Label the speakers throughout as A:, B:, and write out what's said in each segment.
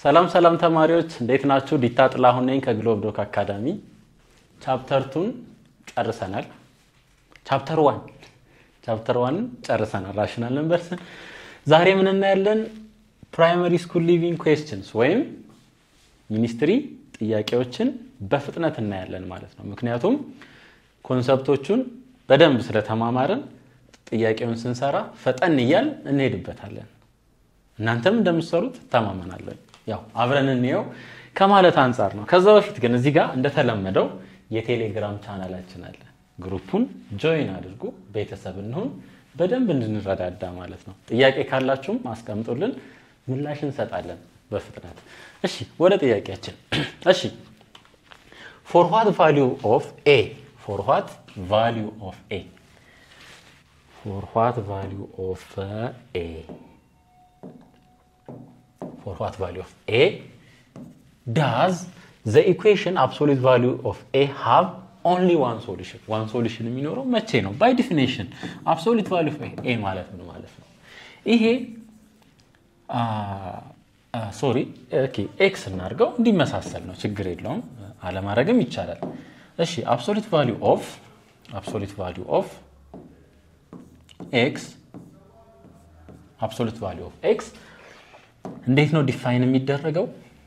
A: ሰላም ሰላም ተማሪዎች እንዴት ናችሁ? ዲታ ጥላሁን ነኝ ከግሎብ ዶክ አካዳሚ። ቻፕተር ቱን ጨርሰናል። ቻፕተር ዋን ቻፕተር ዋንን ጨርሰናል። ራሽናል ነምበርስን ዛሬ ምን እናያለን? ፕራይመሪ ስኩል ሊቪንግ ኩዌስችንስ ወይም ሚኒስትሪ ጥያቄዎችን በፍጥነት እናያለን ማለት ነው። ምክንያቱም ኮንሰፕቶቹን በደንብ ስለተማማርን ጥያቄውን ስንሰራ ፈጠን እያል እንሄድበታለን። እናንተም እንደምትሰሩት እተማመናለን። ያው አብረን እንየው ከማለት አንጻር ነው። ከዛ በፊት ግን እዚህ ጋር እንደተለመደው የቴሌግራም ቻናላችን አለ። ግሩፑን ጆይን አድርጉ፣ ቤተሰብ እንሁን፣ በደንብ እንድንረዳዳ ማለት ነው። ጥያቄ ካላችሁም አስቀምጡልን፣ ምላሽ እንሰጣለን በፍጥነት። እሺ ወደ ጥያቄያችን። እሺ ፎር ዋት ቫሊዩ ኦፍ ኤ ፎር ዋት ቫሊዩ ኦፍ ኤ ፎር ዋት ቫሊዩ ኦፍ ኤ for what value of a does the equation absolute value of a have only one solution one solution የሚኖረው መቼ ነው by definition absolute value of a ማለት ምን ማለት ነው ይሄ ሶሪ ኤክስ እናድርገው እንዲመሳሰል ነው ችግር የለውም አለማድረግም ይቻላል እሺ absolute value of absolute value of x absolute value of x እንዴት ነው ዲፋይን የሚደረገው?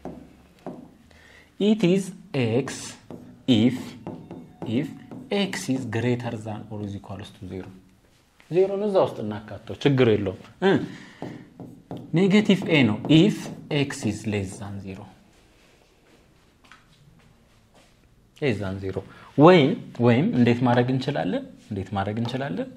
A: ኢት ኢዝ ኤክስ ኢፍ ኢፍ ኤክስ ኢዝ ግሬተር ዛን ኦር ኢዝ ኢኳልስ ቱ ዜሮ ዜሮን እዛ ውስጥ እናካተው ችግር የለውም። ኔጌቲቭ ኤ ነው ኢፍ ኤክስ ኢዝ ሌስ ዛን ዜሮ ሌስ ዛን ዜሮ ወይም ወይም እንዴት ማድረግ እንችላለን? እንዴት ማድረግ እንችላለን?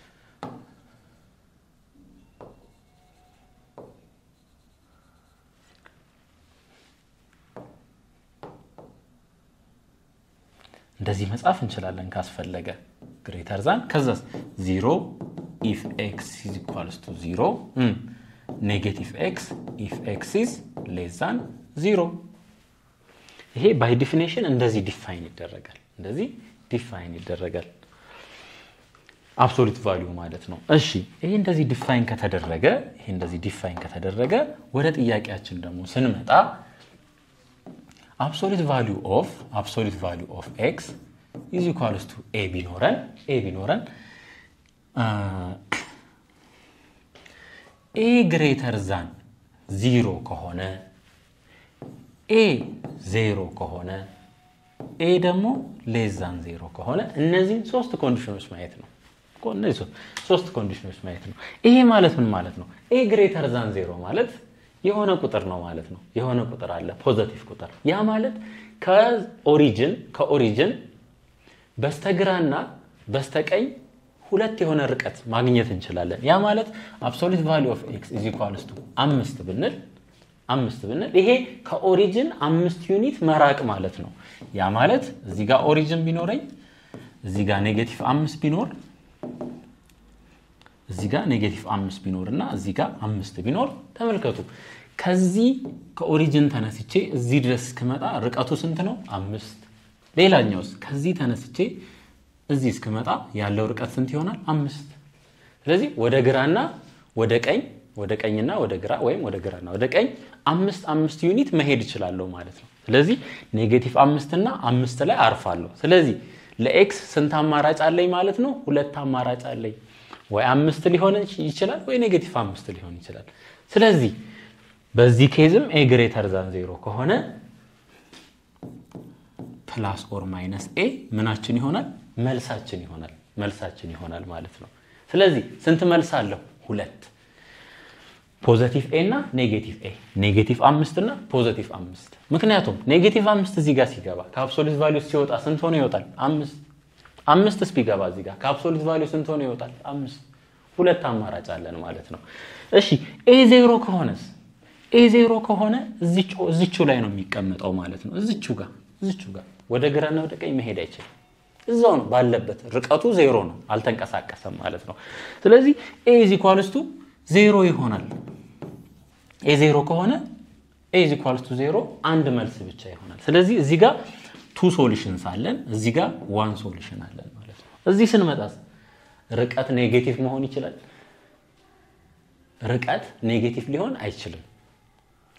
A: እንደዚህ መጻፍ እንችላለን ካስፈለገ ግሬተር ዛን ከዛ ዚሮ ኢፍ ኤክስ ኢዝ ኢኳልስ ቱ ዚሮ ኔጌቲቭ ኤክስ ኢፍ ኤክስ ኢዝ ሌስ ዛን ዚሮ ይሄ ባይ ዲፊኔሽን እንደዚህ ዲፋይን ይደረጋል እንደዚህ ዲፋይን ይደረጋል አብሶሉት ቫሊዩ ማለት ነው እሺ ይሄ እንደዚህ ዲፋይን ከተደረገ ይሄ እንደዚህ ዲፋይን ከተደረገ ወደ ጥያቄያችን ደግሞ ስንመጣ absolute value of absolute value of x is equals to a ቢኖረን a ቢኖረን a ግሬተር ዛን ዚሮ ከሆነ a ዜሮ ከሆነ a ደግሞ ሌስ ዛን ዜሮ ከሆነ እነዚህን ሶስት ኮንዲሽኖች ማየት ነው። እነዚህ ሶስት ኮንዲሽኖች ማየት ነው። ይሄ ማለት ምን ማለት ነው? a ግሬተር ዛን ዜሮ ማለት የሆነ ቁጥር ነው ማለት ነው። የሆነ ቁጥር አለ ፖዘቲቭ ቁጥር። ያ ማለት ከኦሪጅን ከኦሪጅን በስተግራና በስተቀኝ ሁለት የሆነ ርቀት ማግኘት እንችላለን። ያ ማለት አብሶሉት ቫሊዩ ኦፍ ኤክስ ኢዝ ኢኳልስ ቱ አምስት ብንል አምስት ብንል ይሄ ከኦሪጅን አምስት ዩኒት መራቅ ማለት ነው። ያ ማለት እዚህ ጋር ኦሪጅን ቢኖረኝ እዚህ ጋር ኔጌቲቭ አምስት ቢኖር እዚህ ጋር ኔጌቲቭ አምስት ቢኖር እና እዚህ ጋር አምስት ቢኖር ተመልከቱ። ከዚህ ከኦሪጅን ተነስቼ እዚህ ድረስ እስክመጣ ርቀቱ ስንት ነው? አምስት። ሌላኛውስ ከዚህ ተነስቼ እዚህ እስክመጣ ያለው ርቀት ስንት ይሆናል? አምስት። ስለዚህ ወደ ግራና ወደ ቀኝ ወደ ቀኝና ወደ ግራ ወይም ወደ ግራና ወደ ቀኝ አምስት አምስት ዩኒት መሄድ እችላለሁ ማለት ነው። ስለዚህ ኔጌቲቭ አምስት እና አምስት ላይ አርፋለሁ። ስለዚህ ለኤክስ ስንት አማራጭ አለኝ ማለት ነው? ሁለት አማራጭ አለኝ። ወይ አምስት ሊሆን ይችላል ወይ ኔጌቲቭ አምስት ሊሆን ይችላል። ስለዚህ በዚህ ኬዝም ኤ ግሬተር ዛን ዜሮ ከሆነ ፕላስ ኦር ማይነስ ኤ ምናችን ይሆናል? መልሳችን ይሆናል። መልሳችን ይሆናል ማለት ነው። ስለዚህ ስንት መልስ አለው? ሁለት ፖዘቲቭ ኤ እና ኔጌቲቭ ኤ ኔጌቲቭ አምስት እና ፖዘቲቭ አምስት ምክንያቱም ኔጌቲቭ አምስት እዚህ ጋር ሲገባ ከአብሶሉት ቫሊዩ ሲወጣ ስንት ሆኖ ይወጣል? አምስት አምስትስ ቢገባ እዚህ ጋር ከአብሶሉት ቫሊዩ ስንት ሆኖ ይወጣል? አምስት። ሁለት አማራጭ አለን ማለት ነው። እሺ ኤ ዜሮ ከሆነስ? ኤ ዜሮ ከሆነ እዚቹ ላይ ነው የሚቀመጠው ማለት ነው። እዚቹ ጋር እዚቹ ጋር ወደ ግራና ወደ ቀኝ መሄድ አይችልም። እዛው ነው ባለበት፣ ርቀቱ ዜሮ ነው፣ አልተንቀሳቀሰም ማለት ነው። ስለዚህ ኤ ኢዝ ኢኳልስ ቱ ዜሮ ይሆናል። ኤ ዜሮ ከሆነ ኤ ኢዝ ኢኳልስ ቱ ዜሮ አንድ መልስ ብቻ ይሆናል። ስለዚህ እዚህ ጋር ቱ ሶሉሽንስ አለን፣ እዚህ ጋር ዋን ሶሉሽን አለን ማለት ነው። እዚህ ስንመጣ ርቀት ኔጌቲቭ መሆን ይችላል? ርቀት ኔጌቲቭ ሊሆን አይችልም።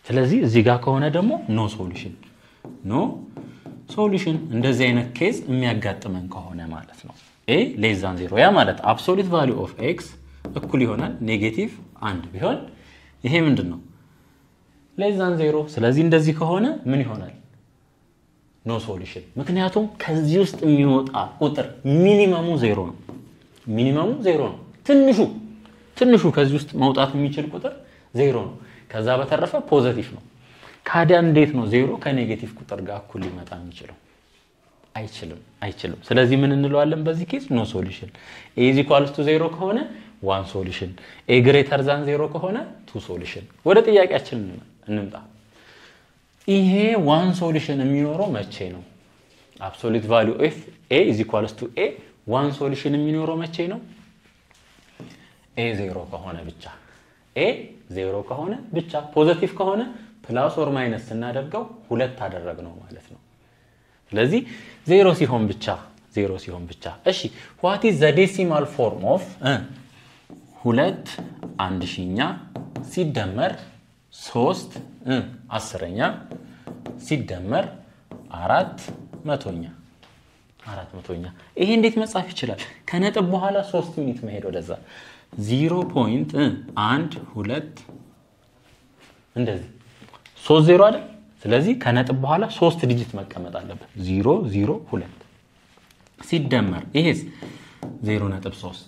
A: ስለዚህ እዚህ ጋር ከሆነ ደግሞ ኖ ሶሉሽን ኖ ሶሉሽን እንደዚህ አይነት ኬዝ የሚያጋጥመን ከሆነ ማለት ነው። ኤ ሌዛን ዜሮ ያ ማለት አብሶሉት ቫሊዩ ኦፍ ኤክስ እኩል ይሆናል ኔጌቲቭ አንድ ቢሆን ይሄ ምንድን ነው ሌዛን ዜሮ። ስለዚህ እንደዚህ ከሆነ ምን ይሆናል? ኖ ሶሉሽን። ምክንያቱም ከዚህ ውስጥ የሚወጣ ቁጥር ሚኒመሙ ዜሮ ነው። ሚኒመሙ ዜሮ ነው። ትንሹ ትንሹ ከዚህ ውስጥ መውጣት የሚችል ቁጥር ዜሮ ነው። ከዛ በተረፈ ፖዘቲቭ ነው። ካዲያ እንዴት ነው ዜሮ ከኔጌቲቭ ቁጥር ጋር እኩል ሊመጣ የሚችለው? አይችልም፣ አይችልም። ስለዚህ ምን እንለዋለን በዚህ ኬዝ? ኖ ሶሉሽን። ኤ ኢዝ ኢኳልስ ቱ ዜሮ ከሆነ ዋን ሶሉሽን፣ ኤ ግሬተር ዛን ዜሮ ከሆነ ቱ ሶሉሽን። ወደ ጥያቄያችን እንምጣ። ይሄ ዋን ሶሉሽን የሚኖረው መቼ ነው? አብሶሉት ቫሊዩ ኦፍ ኤ ኢዝ ኢኳልስ ቱ ኤ ዋን ሶሉሽን የሚኖረው መቼ ነው? ኤ ዜሮ ከሆነ ብቻ ኤ ዜሮ ከሆነ ብቻ ፖዘቲቭ ከሆነ ፕላስ ኦር ማይነስ ስናደርገው ሁለት አደረግነው ማለት ነው። ስለዚህ ዜሮ ሲሆን ብቻ ዜሮ ሲሆን ብቻ። እሺ ዋት ኢዝ ዘ ዴሲማል ፎርም ኦፍ ሁለት አንድ ሺኛ ሲደመር ሶስት አስረኛ ሲደመር አራት መቶኛ አራት መቶኛ። ይሄ እንዴት መጻፍ ይችላል? ከነጥብ በኋላ ሶስት ዩኒት መሄድ ወደዛ ዚሮ ፖይንት አንድ ሁለት እንደዚህ ሶስት ዜሮ አይደል? ስለዚህ ከነጥብ በኋላ ሶስት ዲጂት መቀመጥ አለበት። ዚሮ ዚሮ ሁለት ሲደመር ይሄስ ዜሮ ነጥብ ሶስት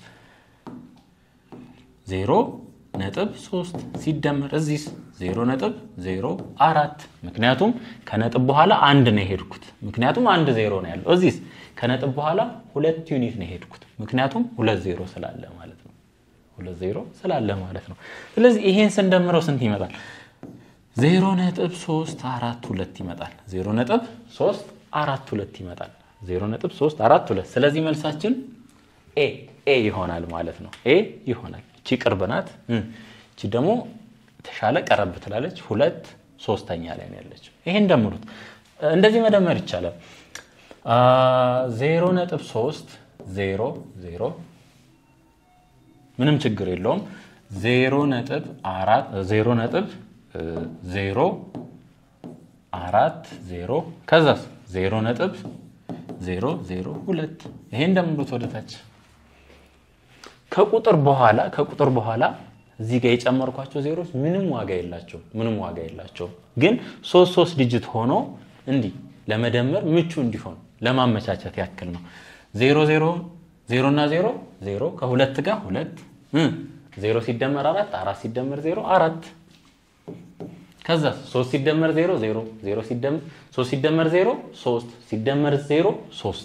A: ዜሮ ነጥብ ሶስት ሲደመር እዚህስ ዜሮ ነጥብ ዜሮ አራት ምክንያቱም ከነጥብ በኋላ አንድ ነው የሄድኩት። ምክንያቱም አንድ ዜሮ ነው ያለው። እዚህስ ከነጥብ በኋላ ሁለት ዩኒት ነው የሄድኩት። ምክንያቱም ሁለት ዜሮ ስላለ ማለት ነው። ሁለት ዜሮ ስላለ ማለት ነው። ስለዚህ ይሄን ስንደምረው ስንት ይመጣል? ዜሮ ነጥብ ሶስት አራት ሁለት ይመጣል። ዜሮ ነጥብ ሶስት አራት ሁለት ይመጣል። ዜሮ ነጥብ ሶስት አራት ሁለት። ስለዚህ መልሳችን ኤ ኤ ይሆናል ማለት ነው። ኤ ይሆናል። እቺ ቅርብ ናት። እቺ ደግሞ የተሻለ ቀረብ ትላለች። ሁለት ሶስተኛ ላይ ነው ያለችው። ይሄን ደምሩት። እንደዚህ መደመር ይቻላል። ዜሮ ነጥብ ሶስት ዜሮ ዜሮ ምንም ችግር የለውም። ዜሮ ነጥብ አራት ዜሮ ነጥብ ዜሮ አራት ዜሮ ከዛስ ዜሮ ነጥብ ዜሮ ዜሮ ሁለት ይሄን ደምሩት ወደታች ከቁጥር በኋላ ከቁጥር በኋላ እዚህ ጋር የጨመርኳቸው ዜሮች ምንም ዋጋ የላቸው ምንም ዋጋ የላቸው። ግን ሶስት ሶስት ዲጂት ሆኖ እንዲህ ለመደመር ምቹ እንዲሆን ለማመቻቸት ያክል ነው። ዜሮ ዜሮ ዜሮ እና ዜሮ ዜሮ ከሁለት ጋር ሁለት ዜሮ ሲደመር አራት አራት ሲደመር ዜሮ አራት ከዛ ሶስት ሲደመር ዜሮ ዜሮ ዜሮ ሲደመር ሶስት ሲደመር ዜሮ ሶስት ሲደመር ዜሮ ሶስት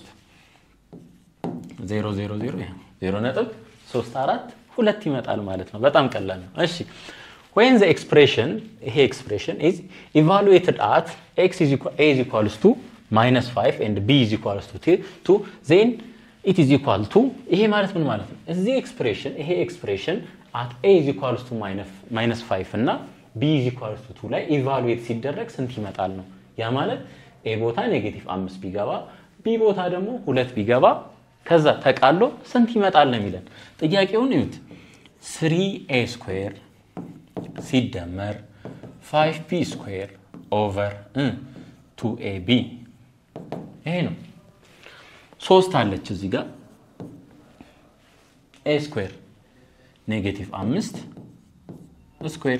A: ዜሮ ዜሮ ዜሮ ዜሮ ነጥብ ሶስት አራት ሁለት ይመጣል ማለት ነው። በጣም ቀላል ነው። እሺ ወይን ዘ ኤክስፕሬሽን ይሄ ኤክስፕሬሽን ኢዝ ኢቫሉዌትድ አት ኤክስ ኢዝ ኢኳልስ ቱ ማይነስ ፋይቭ ኤንድ ቢ ኢዝ ኢኳልስ ቱ ዜን ኢት ኢዝ ኢኳል ቱ ይሄ ማለት ምን ማለት ነው? እዚህ ኤክስፕሬሽን ይሄ ኤክስፕሬሽን አት ኤ ኢዝ ኢኳልስ ቱ ማይነስ ፋይቭ እና ቢ ኢዝ ኢኳልስ ቱ ቱ ላይ ኢቫሉዌት ሲደረግ ስንት ይመጣል ነው። ያ ማለት ኤ ቦታ ኔጌቲቭ አምስት ቢገባ ቢ ቦታ ደግሞ ሁለት ቢገባ ከዛ ተቃሎ ስንት ይመጣል ነው የሚለን። ጥያቄውን እዩት። ስሪ ኤ ስኩዌር ሲደመር ፋይቭ ቢ ስኩዌር ኦቨር ቱ ኤ ቢ ይሄ ነው። ሶስት አለች እዚህ ጋር ኤ ስኩዌር ኔጌቲቭ አምስት ስኩዌር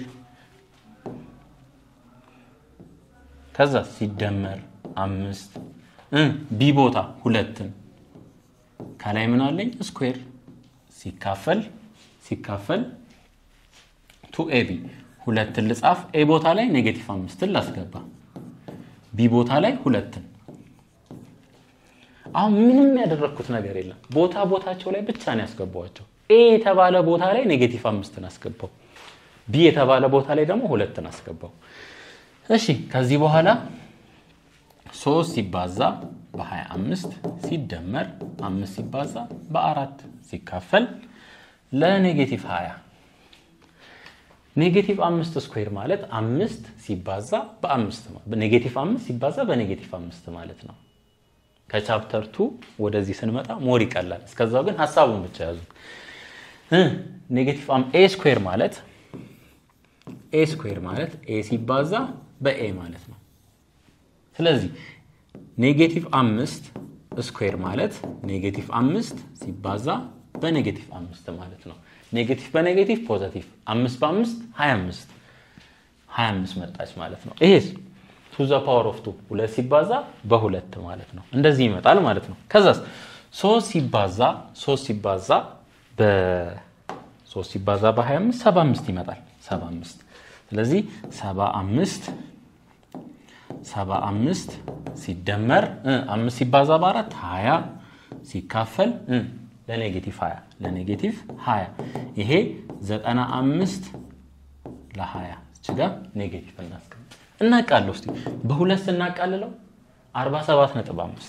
A: ከዛ ሲደመር አምስት ቢ ቦታ ሁለትን ከላይ ምን አለኝ ስኩዌር ሲካፈል ሲካፈል ቱ ኤ ቢ ሁለትን ልጻፍ። ኤ ቦታ ላይ ኔጌቲቭ አምስትን ላስገባ፣ ቢ ቦታ ላይ ሁለትን። አሁን ምንም ያደረግኩት ነገር የለም። ቦታ ቦታቸው ላይ ብቻ ነው ያስገባዋቸው። ኤ የተባለ ቦታ ላይ ኔጌቲቭ አምስትን አስገባው፣ ቢ የተባለ ቦታ ላይ ደግሞ ሁለትን አስገባው። እሺ ከዚህ በኋላ ሶስት ሲባዛ በ25 ሲደመር አምስት ሲባዛ በአራት ሲካፈል ለኔጌቲቭ 20 ኔጌቲቭ አምስት ስኩዌር ማለት አምስት ሲባዛ በአምስት ኔጌቲቭ አምስት ሲባዛ በኔጌቲቭ አምስት ማለት ነው። ከቻፕተር ቱ ወደዚህ ስንመጣ ሞር ይቀላል። እስከዛው ግን ሀሳቡን ብቻ ያዙት። ኔጌቲቭ ኤ ስኩዌር ማለት ኤ ስኩዌር ማለት ኤ ሲባዛ በኤ ማለት ነው። ስለዚህ ኔጌቲቭ አምስት ስኩዌር ማለት ኔጌቲቭ አምስት ሲባዛ በኔጌቲቭ አምስት ማለት ነው። ኔጌቲቭ በኔጌቲቭ ፖዘቲቭ አምስት በአምስት ሀያ አምስት ሀያ አምስት መጣች ማለት ነው። ይሄስ ቱ ዘ ፓወር ኦፍ ቱ ሁለት ሲባዛ በሁለት ማለት ነው። እንደዚህ ይመጣል ማለት ነው። ከዛስ ሶስት ሲባዛ ሶስት ሲባዛ በሶስት ሲባዛ በሀያ አምስት ሰባ አምስት ይመጣል። ሰባ አምስት ስለዚህ ሰባ አምስት ሰባ አምስት ሲደመር አምስት ሲባዛ በአራት ሀያ ሲካፈል ለኔጌቲቭ ሀያ ለኔጌቲቭ ሀያ ይሄ ዘጠና አምስት ለሀያ እችጋ ኔጌቲቭ እናስቀምጥ እናቃለሁ እስኪ በሁለት ስናቃልለው አርባ ሰባት ነጥብ አምስት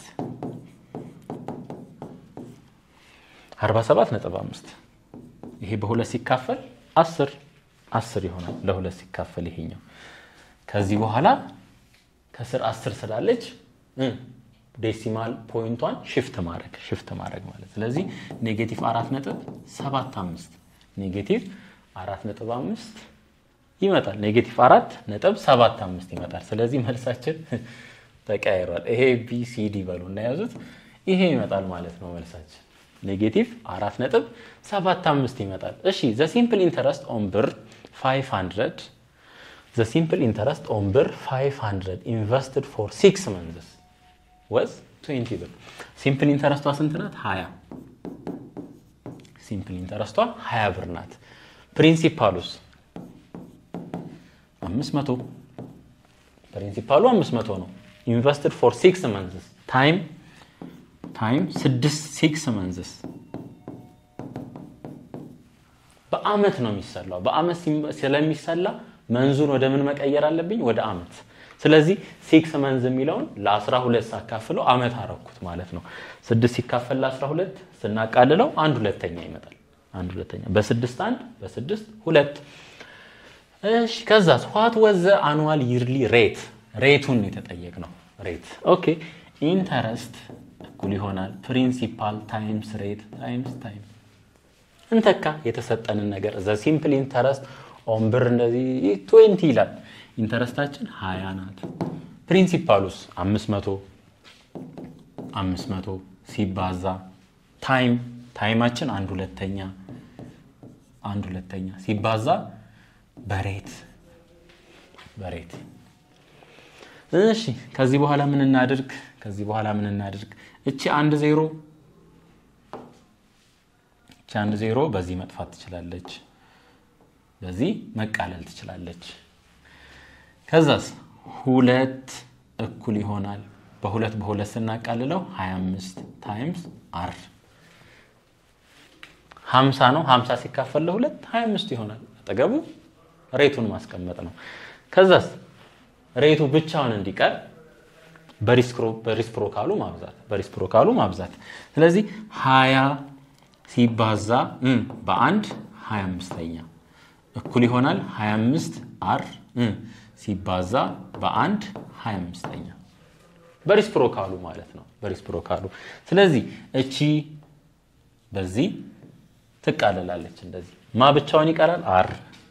A: አርባ ሰባት ነጥብ አምስት ይሄ በሁለት ሲካፈል አስር አስር ይሆናል ለሁለት ሲካፈል ይሄኛው ከዚህ በኋላ ከስር አስር ስላለች ዴሲማል ፖይንቷን ሽፍት ማድረግ ሽፍት ማድረግ ማለት ስለዚህ ኔጌቲቭ አራት ነጥብ ሰባት አምስት ኔጌቲቭ አራት ነጥብ አምስት ይመጣል። ኔጌቲቭ አራት ነጥብ ሰባት አምስት ይመጣል። ስለዚህ መልሳችን ተቀያይሯል። ይሄ ቢ ሲ ዲ በሉ እናያዙት። ይሄ ይመጣል ማለት ነው መልሳችን ኔጌቲቭ አራት ነጥብ ሰባት አምስት ይመጣል። እሺ ዘ ሲምፕል ኢንተረስት ኦን ብር 500 ዘ ሲምፕል ኢንተረስት ኦን ብር 500 ኢንቨስትድ ፎር ሲክስ መንዝስ ወዝ 20 ብር። ሲምፕል ኢንተረስቷ ስንት ናት? 20 ሲምፕል ኢንተረስቷ 20 ብር ናት። ፕሪንሲፓሉስ 500 ፕሪንሲፓሉ 500 ነው። ኢንቨስትድ ፎር ሲክስ መንዝስ ታይም ታይም ስድስት ሲክስ መንዝስ በአመት ነው የሚሰላው። በአመት ስለሚሰላ መንዙን ወደ ምን መቀየር አለብኝ? ወደ አመት። ስለዚህ ሲክስ መንዝ የሚለውን ለ12 ሳካፍለው አመት አረኩት ማለት ነው። ስድስት ሲካፈል ለ12 ስናቃልለው አንድ ሁለተኛ ይመጣል። አንድ ሁለተኛ በስድስት አንድ በስድስት ሁለት። እሺ ከዛስ ዋት ወዘ አኑዋል ይርሊ ሬት ሬቱን የተጠየቅ ነው። ሬት ኦኬ ኢንተረስት እኩል ይሆናል ፕሪንሲፓል ታይምስ ሬት ታይምስ ታይም እንተካ የተሰጠንን ነገር ዘ ሲምፕል ኢንተረስት ኦን ብር እንደዚህ ትዌንቲ ይላል። ኢንተረስታችን ሀያ ናት። ፕሪንሲፓሉስ አምስት መቶ አምስት መቶ ሲባዛ ታይም ታይማችን አንድ ሁለተኛ አንድ ሁለተኛ ሲባዛ በሬት በሬት እሺ ከዚህ በኋላ ምን እናድርግ? ከዚህ በኋላ ምን እናድርግ? እቺ አንድ ዜሮ እቺ አንድ ዜሮ በዚህ መጥፋት ትችላለች፣ በዚህ መቃለል ትችላለች። ከዛስ ሁለት እኩል ይሆናል በሁለት በሁለት ስናቃልለው 25 ታይምስ አር 50 ነው። 50 ሲካፈል ለሁለት 25 ይሆናል። አጠገቡ ሬቱን ማስቀመጥ ነው። ከዛስ ሬቱ ብቻውን እንዲቀር በሪስፕሮካሉ ማብዛት በሪስፕሮካሉ ማብዛት። ስለዚህ 20 ሲባዛ በአንድ 25ኛ እኩል ይሆናል 25 አር ሲባዛ በአንድ 25ኛ በሪስፕሮካሉ ማለት ነው። በሪስፕሮካሉ ስለዚህ እቺ በዚህ ትቃለላለች። እንደዚህ ማ ብቻውን ይቀራል አር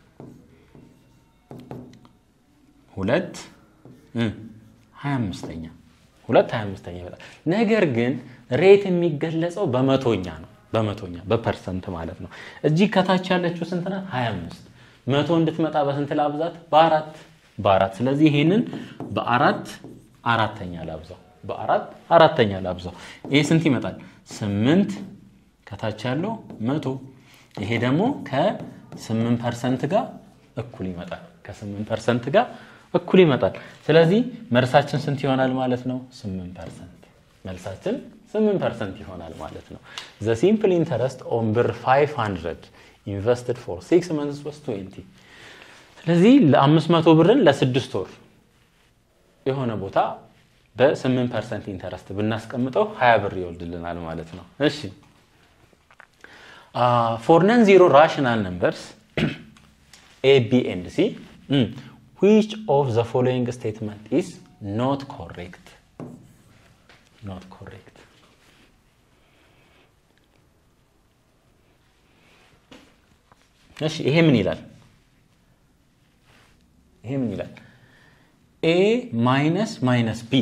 A: ሁለት ሀያ አምስተኛ ሁለት ሀያ አምስተኛ ይመጣል። ነገር ግን ሬት የሚገለጸው በመቶኛ ነው። በመቶኛ በፐርሰንት ማለት ነው። እጅግ ከታች ያለችው ስንት ናት? ሀያ አምስት መቶ እንድትመጣ በስንት ላብዛት? በአራት በአራት ስለዚህ ይሄንን በአራት አራተኛ ላብዛው በአራት አራተኛ ላብዛው። ይሄ ስንት ይመጣል? ስምንት ከታች ያለው መቶ ይሄ ደግሞ ከስምንት ፐርሰንት ጋር እኩል ይመጣል። ከስምንት ፐርሰንት ጋር እኩል ይመጣል። ስለዚህ መልሳችን ስንት ይሆናል ማለት ነው? ስምንት ፐርሰንት መልሳችን ስምንት ፐርሰንት ይሆናል ማለት ነው። ዘ ሲምፕል ኢንተረስት ኦን ብር 500 ኢንቨስትድ ፎር ሲክስ መንዝስ ወስ 20 ስለዚህ ለአምስት መቶ ብርን ለስድስት ወር የሆነ ቦታ በ8 ፐርሰንት ኢንተረስት ብናስቀምጠው 20 ብር ይወልድልናል ማለት ነው። እሺ ፎር ነን ዚሮ ራሽናል ነምበርስ ኤ ቢ ኤንድ ሲ ዊች ኦፍ ዘ ፎሎዊንግ ስቴትመንት ኢዝ ኖት ኮሬክት ኖት ኮሬክት እሺ ይሄ ምን ይላል? ይሄ ምን ይላል? ኤ ማይነስ ማይነስ ቢ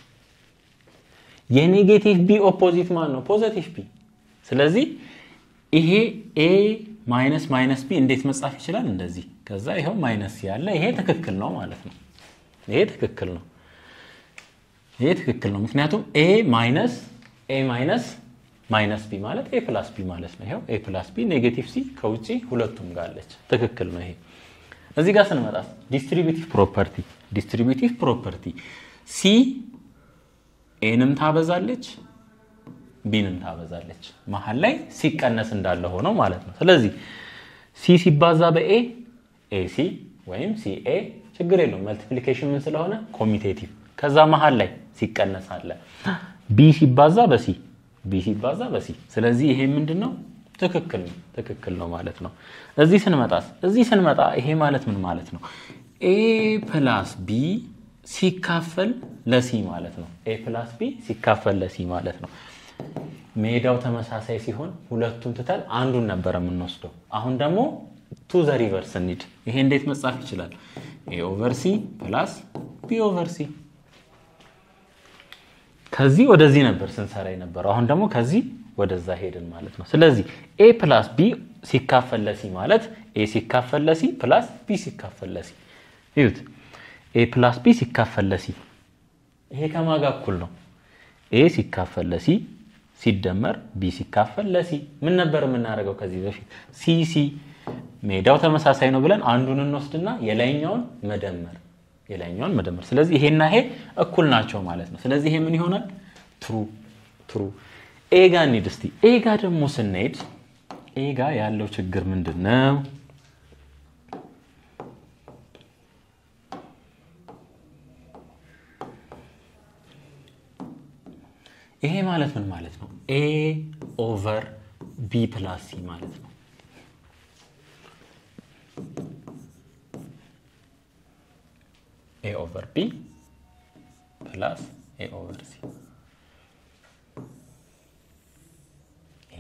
A: የኔጌቲቭ ቢ ኦፖዚት ማን ነው? ፖዘቲቭ ቢ። ስለዚህ ይሄ ኤ ማይነስ ማይነስ ቢ እንዴት መጻፍ ይችላል? እንደዚህ። ከዛ ይኸው ማይነስ ያለ ይሄ ትክክል ነው ማለት ነው። ይሄ ትክክል ነው። ይሄ ትክክል ነው። ምክንያቱም ኤ ማይነስ ኤ ማይነስ ማይነስ ቢ ማለት ኤ ፕላስ ቢ ማለት ነው። ይኸው ኤ ፕላስ ቢ ኔጌቲቭ ሲ ከውጭ ሁለቱም ጋር አለች። ትክክል ነው ይሄ። እዚህ ጋር ስንመጣ ዲስትሪቢቲቭ ፕሮፐርቲ ዲስትሪቢቲቭ ፕሮፐርቲ ሲ ኤንም ታበዛለች ቢንም ታበዛለች። መሀል ላይ ሲቀነስ እንዳለ ሆነው ማለት ነው። ስለዚህ ሲ ሲባዛ በኤ ኤሲ ወይም ሲኤ ችግር የለውም መልቲፕሊኬሽን ምን ስለሆነ ኮሚቴቲቭ። ከዛ መሀል ላይ ሲቀነስ አለ ቢ ሲባዛ በሲ ቢ ሲባዛ በሲ። ስለዚህ ይሄ ምንድን ነው? ትክክል ነው ትክክል ነው ማለት ነው። እዚህ ስንመጣስ እዚህ ስንመጣ ይሄ ማለት ምን ማለት ነው? ኤ ፕላስ ቢ ሲካፈል ለሲ ማለት ነው። ኤ ፕላስ ቢ ሲካፈል ለሲ ማለት ነው። ሜዳው ተመሳሳይ ሲሆን ሁለቱን ትተን አንዱን ነበር የምንወስደው። አሁን ደግሞ ቱ ዘ ሪቨርስ እንሂድ። ይሄ እንዴት መጻፍ ይችላል? ኤ ኦቨር ሲ ፕላስ ቢ ኦቨር ሲ። ከዚህ ወደዚህ ነበር ስንሰራ የነበረው። አሁን ደግሞ ከዚህ ወደዛ ሄድን ማለት ነው። ስለዚህ ኤ ፕላስ ቢ ሲካፈል ለሲ ማለት ኤ ሲካፈል ለሲ ፕላስ ቢ ሲካፈል ለሲ ይዩት ኤ ፕላስ ቢ ሲካፈል ለሲ ይሄ ከማጋ እኩል ነው። ኤ ሲካፈል ለሲ ሲደመር ቢ ሲካፈል ለሲ ምን ነበር የምናደርገው ከዚህ በፊት ሲ ሲ ሜዳው ተመሳሳይ ነው ብለን አንዱን እንወስድና የላይኛውን መደመር የላይኛውን መደመር። ስለዚህ ይሄና ይሄ እኩል ናቸው ማለት ነው። ስለዚህ ይሄ ምን ይሆናል? ትሩ ትሩ። ኤ ጋ እንሂድ እስቲ። ኤ ጋ ደግሞ ስንሄድ ኤ ጋ ያለው ችግር ምንድን ነው? ይሄ ማለት ምን ማለት ነው? ኤ ኦቨር ቢ ፕላስ ሲ ማለት ነው። ኤ ኦቨር ቢ ፕላስ ኤ ኦቨር ሲ። ይሄ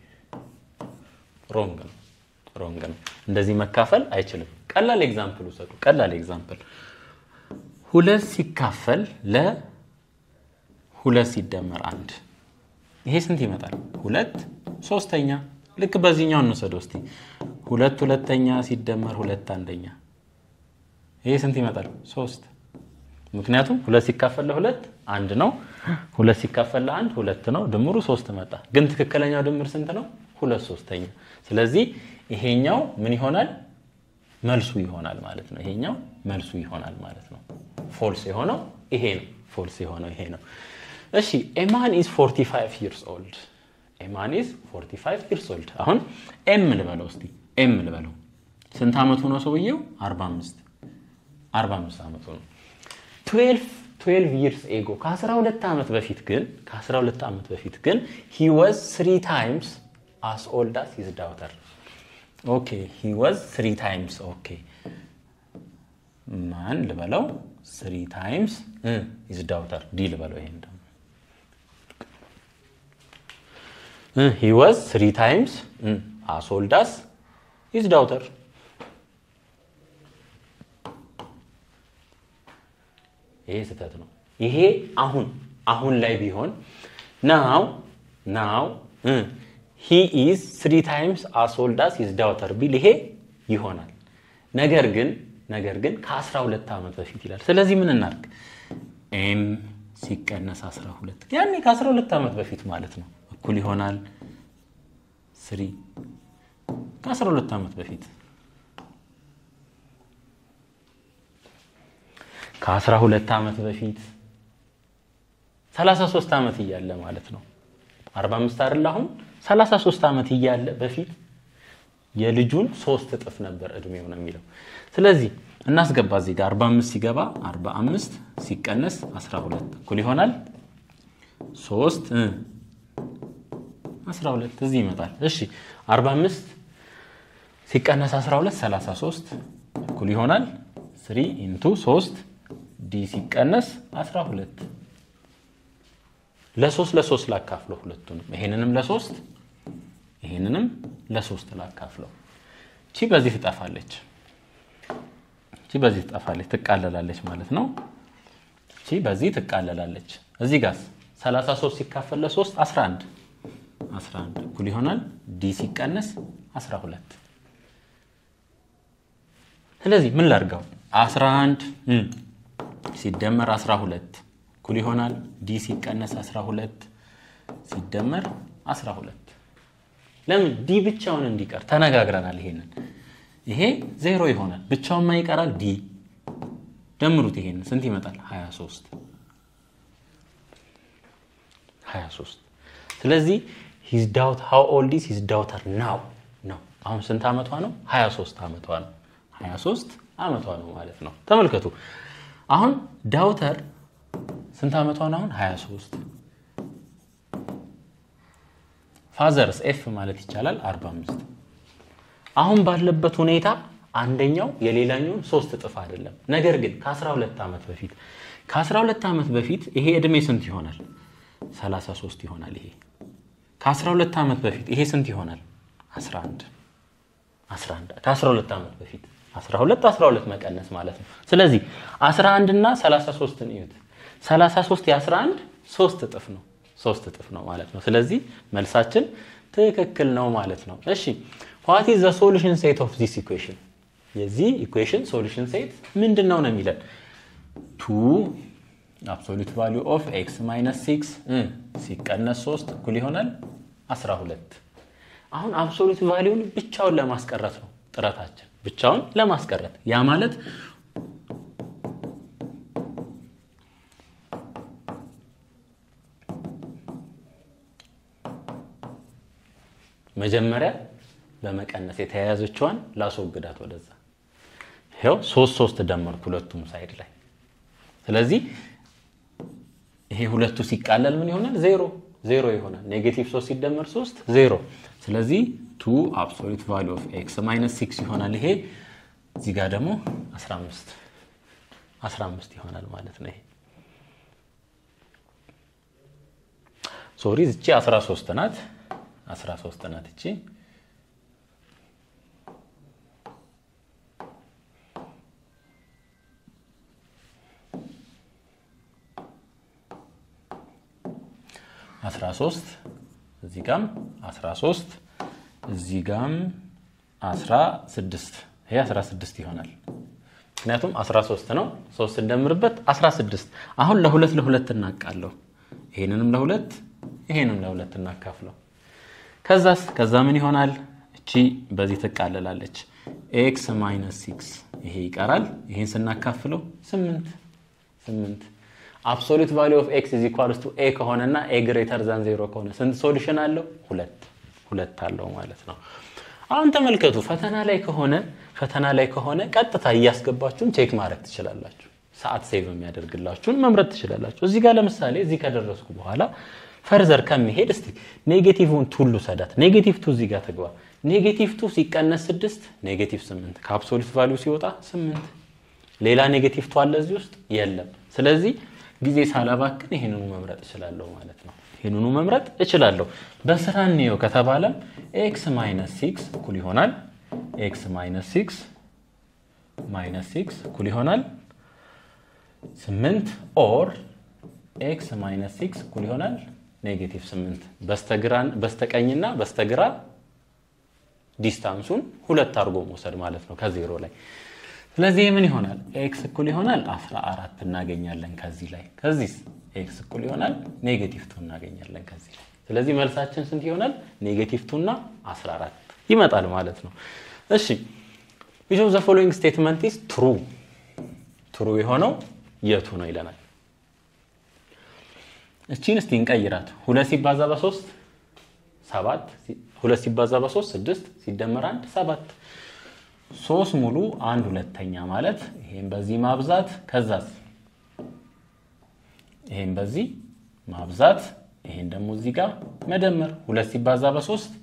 A: ሮንግ ነው፣ ሮንግ ነው። እንደዚህ መካፈል አይችልም። ቀላል ኤግዛምፕል ውሰዱ። ቀላል ኤግዛምፕል ሁለት ሲካፈል ለ ሁለት ሲደመር አንድ ይሄ ስንት ይመጣል? ሁለት ሶስተኛ። ልክ በዚህኛው እንውሰደው እስቲ። ሁለት ሁለተኛ ሲደመር ሁለት አንደኛ ይሄ ስንት ይመጣል? ሶስት። ምክንያቱም ሁለት ሲካፈል ለሁለት አንድ ነው። ሁለት ሲካፈል ለአንድ ሁለት ነው። ድምሩ ሶስት መጣ። ግን ትክክለኛው ድምር ስንት ነው? ሁለት ሶስተኛ። ስለዚህ ይሄኛው ምን ይሆናል? መልሱ ይሆናል ማለት ነው። ይሄኛው መልሱ ይሆናል ማለት ነው። ፎልስ የሆነው ይሄ ነው። ፎልስ የሆነው ይሄ ነው። እሺ ኤማን ኢዝ 45 ይርስ ኦልድ ኤማን ኢዝ 45 ይርስ ኦልድ። አሁን ኤም ልበለው እስቲ ኤም ልበለው። ስንት ዓመቱ ነው ሰውየው? 45 45 ዓመቱ ነው። 12 12 ይርስ ኤጎ ከ12 ዓመት በፊት ግን ከ12 ዓመት በፊት ግን ሂ ዋዝ 3 ታይምስ አስ ኦልድ አስ ሂዝ ዳውተር ኦኬ ሂ ዋዝ 3 ታይምስ ኦኬ ማን ልበለው? 3 ታይምስ ሂዝ ዳውተር ዲ ልበለው ይሄን ደግሞ ሂ ዋዝ ስሪ ታይምስ አስ ኦልድ አስ ሂዝ ዳውተር። ይሄ ስህተት ነው። ይሄ አሁን አሁን ላይ ቢሆን ናው ናው ሂ ኢዝ ስሪ ታይምስ አስ ኦልድ አስ ሂዝ ዳውተር ቢል ይሄ ይሆናል። ነገር ግን ነገር ግን ከ12 ዓመት በፊት ይላል። ስለዚህ ምን እናድርግ? ኤም ሲቀነስ 12 ያኔ ከ12 ዓመት በፊት ማለት ነው እኩል ይሆናል ስሪ ከ12 ዓመት በፊት ከ12 ዓመት በፊት 33 ዓመት እያለ ማለት ነው 45 አይደል አሁን 33 ዓመት እያለ በፊት የልጁን ሶስት እጥፍ ነበር እድሜው ነው የሚለው ስለዚህ እናስገባ እዚህ ጋር 45 ሲገባ 45 ሲቀነስ 12 እኩል ይሆናል 3 12 እዚህ ይመጣል። እሺ 45 ሲቀነስ 12 33 እኩል ይሆናል 3 ኢንቱ 3 ዲ ሲቀነስ 12 ለሶስት ለሶስት ላካፍለው ሁለቱንም ይሄንንም ለሶስት ይሄንንም ለሶስት ላካፍለው። እቺ በዚህ ትጠፋለች። እቺ እቺ በዚህ ትጠፋለች፣ ትቃለላለች ማለት ነው። እቺ በዚህ ትቃለላለች። እዚህ ጋር 33 ሲካፈል ለ3 11 11 እኩል ይሆናል ዲ ሲቀነስ 12 ስለዚህ ምን ላድርገው 11 ሲደመር 12 እኩል ይሆናል ዲ ሲቀነስ 12 ሲደመር 12 ለምን ዲ ብቻውን እንዲቀር ተነጋግረናል ይሄንን ይሄ ዜሮ ይሆናል ብቻውን ማ ይቀራል ዲ ደምሩት ይሄንን ስንት ይመጣል 23 23 ስለዚህ ሂዝ ዳውት ሃው ኦልድ ኢዝ ሂዝ ዳውተር ናው ነው አሁን ስንት ዓመቷ ነው 23 ዓመቷ ነው 23 ዓመቷ ነው ማለት ነው ተመልከቱ አሁን ዳውተር ስንት ዓመቷ ነው አሁን 23 ፋዘርስ ኤፍ ማለት ይቻላል 45 አሁን ባለበት ሁኔታ አንደኛው የሌላኛውን ሶስት እጥፍ አይደለም ነገር ግን ከ12 ዓመት በፊት ከ12 ዓመት በፊት ይሄ ዕድሜ ስንት ይሆናል 33 ይሆናል ይሄ ከ12 ዓመት በፊት ይሄ ስንት ይሆናል 11 11 ከ12 ዓመት በፊት 12 12 መቀነስ ማለት ነው ስለዚህ 11 እና 33 እዩት 33 የ11 ሶስት እጥፍ ነው ሶስት እጥፍ ነው ማለት ነው ስለዚህ መልሳችን ትክክል ነው ማለት ነው እሺ ዋት ኢዝ ዘ ሶሉሽን ሴት ኦፍ ዚስ ኢኩዌሽን የዚህ ኢኩዌሽን ሶሉሽን ሴት ምንድን ነው ነው የሚለን ቱ አብሶሉት ቫሊዩ ኦፍ ኤክስ ማይነስ ሲክስ ሲቀነስ 3 እኩል ይሆናል 12 አሁን አብሶሉት ቫሊዩን ብቻውን ለማስቀረት ነው ጥረታችን ብቻውን ለማስቀረት ያ ማለት መጀመሪያ በመቀነስ የተያያዘችዋን ላስወግዳት ወደዛ ይኸው ሶስት ሶስት ደመርኩ ሁለቱም ሳይድ ላይ ስለዚህ ይሄ ሁለቱ ሲቃለል ምን ይሆናል ዜሮ ዜሮ ይሆናል ኔጌቲቭ ሶስት ሲደመር ሶስት ዜሮ ስለዚህ ቱ አብሶሉት ቫሊ ኦፍ ኤክስ ማይነስ ሲክስ ይሆናል ይሄ እዚህ ጋር ደግሞ 15 15 ይሆናል ማለት ነው ይሄ ሶሪ እቺ 13 ናት 13 ናት እቺ አስራ ሶስት እዚህ ጋም አስራ ሶስት እዚህ ጋም አስራ ስድስት ይሄ አስራ ስድስት ይሆናል። ምክንያቱም አስራ ሶስት ነው። ሶስት እንደምርበት አስራ ስድስት አሁን ለሁለት ለሁለት እናቃለሁ። ይሄንንም ለሁለት ይሄንም ለሁለት እናካፍለው። ከዛስ ከዛ ምን ይሆናል? እቺ በዚህ ትቃለላለች። ኤክስ ማይነስ ሲክስ ይሄ ይቀራል። ይሄን ስናካፍለው ስምንት ስምንት አብሶሉት ቫሊዩ ኦፍ ኤክስ ኢዝ ኢኳልስ ቱ ኤ ከሆነና ኤ ግሬተር ዛን ዜሮ ከሆነ ስንት ሶሉሽን አለው? ሁለት ሁለት አለው ማለት ነው። አሁን ተመልከቱ። ፈተና ላይ ከሆነ ፈተና ላይ ከሆነ ቀጥታ እያስገባችሁን ቼክ ማድረግ ትችላላችሁ። ሰዓት ሴቭ የሚያደርግላችሁን መምረጥ ትችላላችሁ። እዚህ ጋር ለምሳሌ እዚህ ከደረስኩ በኋላ ፈርዘር ከሚሄድ እስቲ ኔጌቲቭን ቱ ልውሰዳት። ኔጌቲቭ ቱ እዚህ ጋር ትግባ። ኔጌቲቭ ቱ ሲቀነስ ስድስት ኔጌቲቭ ስምንት ከአብሶሉት ቫሊዩ ሲወጣ ስምንት ሌላ ኔጌቲቭ ቱ አለ እዚህ ውስጥ የለም። ስለዚህ ጊዜ ሳላባክን ይህንኑ መምረጥ እችላለሁ ማለት ነው። ይህንኑ መምረጥ እችላለሁ። በስራ እንየው ከተባለም ኤክስ ማይነስ ሲክስ እኩል ይሆናል ኤክስ ማይነስ ሲክስ ማይነስ ሲክስ እኩል ይሆናል ስምንት ኦር ኤክስ ማይነስ ሲክስ እኩል ይሆናል ኔጌቲቭ ስምንት በስተቀኝና በስተግራ ዲስታንሱን ሁለት አድርጎ መውሰድ ማለት ነው ከዜሮ ላይ ስለዚህ ምን ይሆናል? ኤክስ እኩል ይሆናል 14 እናገኛለን ከዚህ ላይ። ከዚህ ኤክስ እኩል ይሆናል ኔጌቲቭ ቱ እናገኛለን ከዚህ ላይ። ስለዚህ መልሳችን ስንት ይሆናል? ኔጌቲቭ ቱ እና 14 ይመጣል ማለት ነው። እሺ ዊች ኦፍ ዘ ፎሎዊንግ ስቴትመንት ኢዝ ትሩ ትሩ የሆነው የቱ ነው ይለናል። እቺን እስቲ እንቀይራት። ሁለት ሲባዛ በሶስት ሰባት፣ ሁለት ሲባዛ በሶስት ስድስት፣ ሲደመር አንድ ሰባት ሶስት ሙሉ አንድ ሁለተኛ ማለት ይሄን በዚህ ማብዛት ከዛስ ይሄን በዚህ ማብዛት ይሄን ደግሞ እዚህ ጋር መደመር ሁለት ሲባዛ በሶስት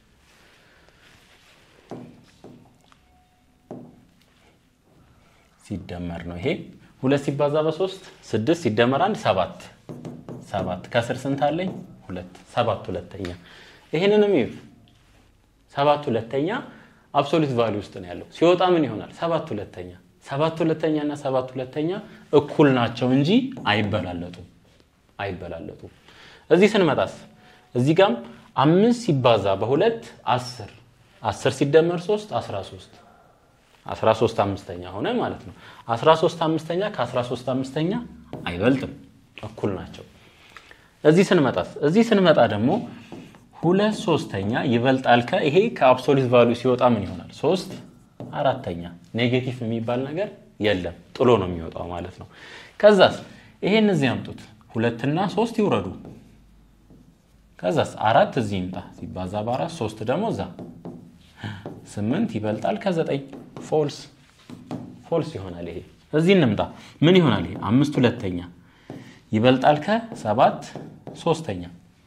A: ሲደመር ነው። ይሄ ሁለት ሲባዛ በሶስት ስድስት ሲደመር አንድ ሰባት ሰባት ከስር ስንት አለኝ? ሁለት ሰባት ሁለተኛ። ይሄንንም ይዩት ሰባት ሁለተኛ አብሶሉት ቫሊዩ ውስጥ ነው ያለው። ሲወጣ ምን ይሆናል? ሰባት ሁለተኛ ሰባት ሁለተኛ እና ሰባት ሁለተኛ እኩል ናቸው እንጂ አይበላለጡም አይበላለጡም። እዚህ ስንመጣስ እዚህ ጋም አምስት ሲባዛ በሁለት አስር አስር ሲደመር ሶስት አስራ ሶስት አስራ ሶስት አምስተኛ ሆነ ማለት ነው። አስራ ሶስት አምስተኛ ከአስራ ሶስት አምስተኛ አይበልጥም እኩል ናቸው። እዚህ ስንመጣስ እዚህ ስንመጣ ደግሞ ሁለት ሶስተኛ ይበልጣል ከ ይሄ ከአብሶሊት ቫሉ ሲወጣ ምን ይሆናል? ሶስት አራተኛ ኔጌቲቭ የሚባል ነገር የለም ጥሎ ነው የሚወጣው ማለት ነው። ከዛስ ይሄን እዚህ ያምጡት ሁለትና ሶስት ይውረዱ። ከዛስ አራት እዚህ ይምጣ ሲባዛ በአራት ሶስት ደግሞ እዛ ስምንት ይበልጣል ከዘጠኝ ፎልስ ፎልስ ይሆናል። ይሄ እዚህ እንምጣ ምን ይሆናል? ይሄ አምስት ሁለተኛ ይበልጣል ከሰባት ሶስተኛ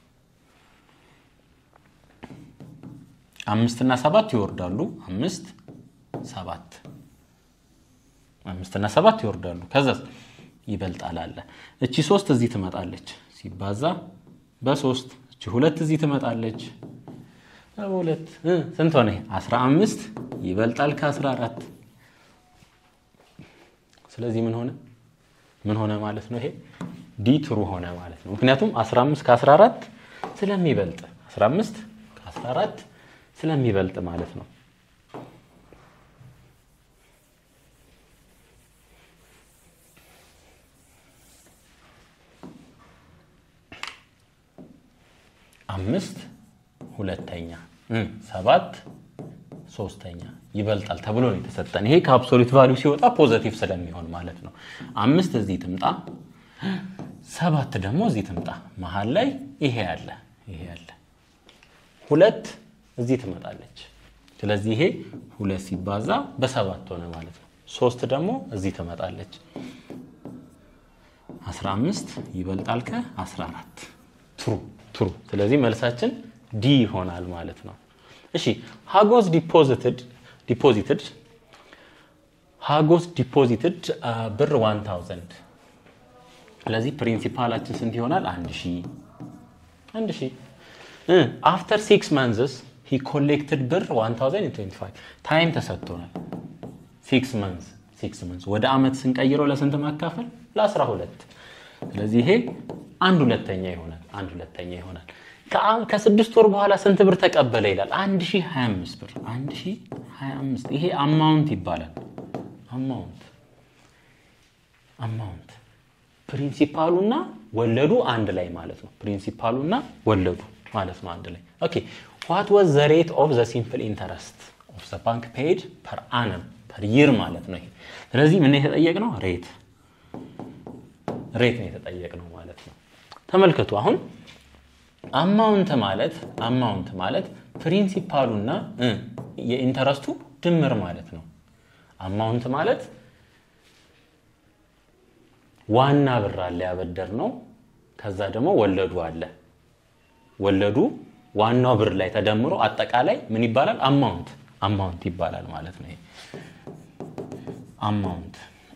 A: አምስት እና ሰባት ይወርዳሉ። አምስት ሰባት አምስት እና ሰባት ይወርዳሉ። ከዛስ ይበልጣል አለ። እቺ ሶስት እዚህ ትመጣለች ሲባዛ በሶስት እቺ ሁለት እዚህ ትመጣለች በሁለት ስንት ሆነ? አስራ አምስት ይበልጣል ከአስራ አራት ስለዚህ ምን ሆነ ምን ሆነ ማለት ነው? ይሄ ዲ ትሩ ሆነ ማለት ነው። ምክንያቱም 15 ከ14 ስለሚበልጥ 15 ከ14 ስለሚበልጥ ማለት ነው። አምስት ሁለተኛ ሰባት ሶስተኛ ይበልጣል ተብሎ ነው የተሰጠን። ይሄ ከአብሶሉት ቫሊዩ ሲወጣ ፖዘቲቭ ስለሚሆን ማለት ነው። አምስት እዚህ ትምጣ፣ ሰባት ደግሞ እዚህ ትምጣ። መሀል ላይ ይሄ ያለ ይሄ ያለ ሁለት እዚህ ትመጣለች። ስለዚህ ይሄ ሁለት ሲባዛ በሰባት ሆነ ማለት ነው። ሶስት ደግሞ እዚህ ትመጣለች። 15 ይበልጣል ከ14 ትሩ ትሩ። ስለዚህ መልሳችን ዲ ይሆናል ማለት ነው። እሺ ሃጎስ ዲፖዚትድ ዲፖዚትድ ሃጎስ ዲፖዚትድ ብር 1000 ስለዚህ ፕሪንሲፓላችን ስንት ይሆናል? አንድ ሺህ አንድ ሺህ አፍተር ሲክስ መንዝስ ሂ ኮሌክትድ ብር 1025 ታይም ተሰጥቶናል። ሲክስ መንዝ ሲክስ መንዝ ወደ አመት ስንቀይረው ለስንት ማካፈል? ለ12 ስለዚህ ይሄ አንድ ሁለተኛ ይሆናል። አንድ ሁለተኛ ይሆናል። ከስድስት ወር በኋላ ስንት ብር ተቀበለ ይላል? 1025 ብር 1025 ይሄ አማውንት ይባላል። አማውንት አማውንት ፕሪንሲፓሉና ወለዱ አንድ ላይ ማለት ነው። ፕሪንሲፓሉና ወለዱ ማለት ነው አንድ ላይ ኦኬ። ዋት ዋዝ ዘ ሬት ኦፍ ዘ ሲምፕል ኢንተረስት ኦፍ ዘ ባንክ ፔድ ፐር አነም ፐር ይር ማለት ነው። ስለዚህ ምን የተጠየቅነው ሬት ሬት ነው የተጠየቅነው ማለት ነው። ተመልከቱ አሁን አማውንት ማለት አማውንት ማለት ፕሪንሲፓሉና የኢንተረስቱ ድምር ማለት ነው። አማውንት ማለት ዋና ብር አለ ያበደር ነው። ከዛ ደግሞ ወለዱ አለ። ወለዱ ዋናው ብር ላይ ተደምሮ አጠቃላይ ምን ይባላል? አማውንት አማውንት ይባላል ማለት ነው። አማውንት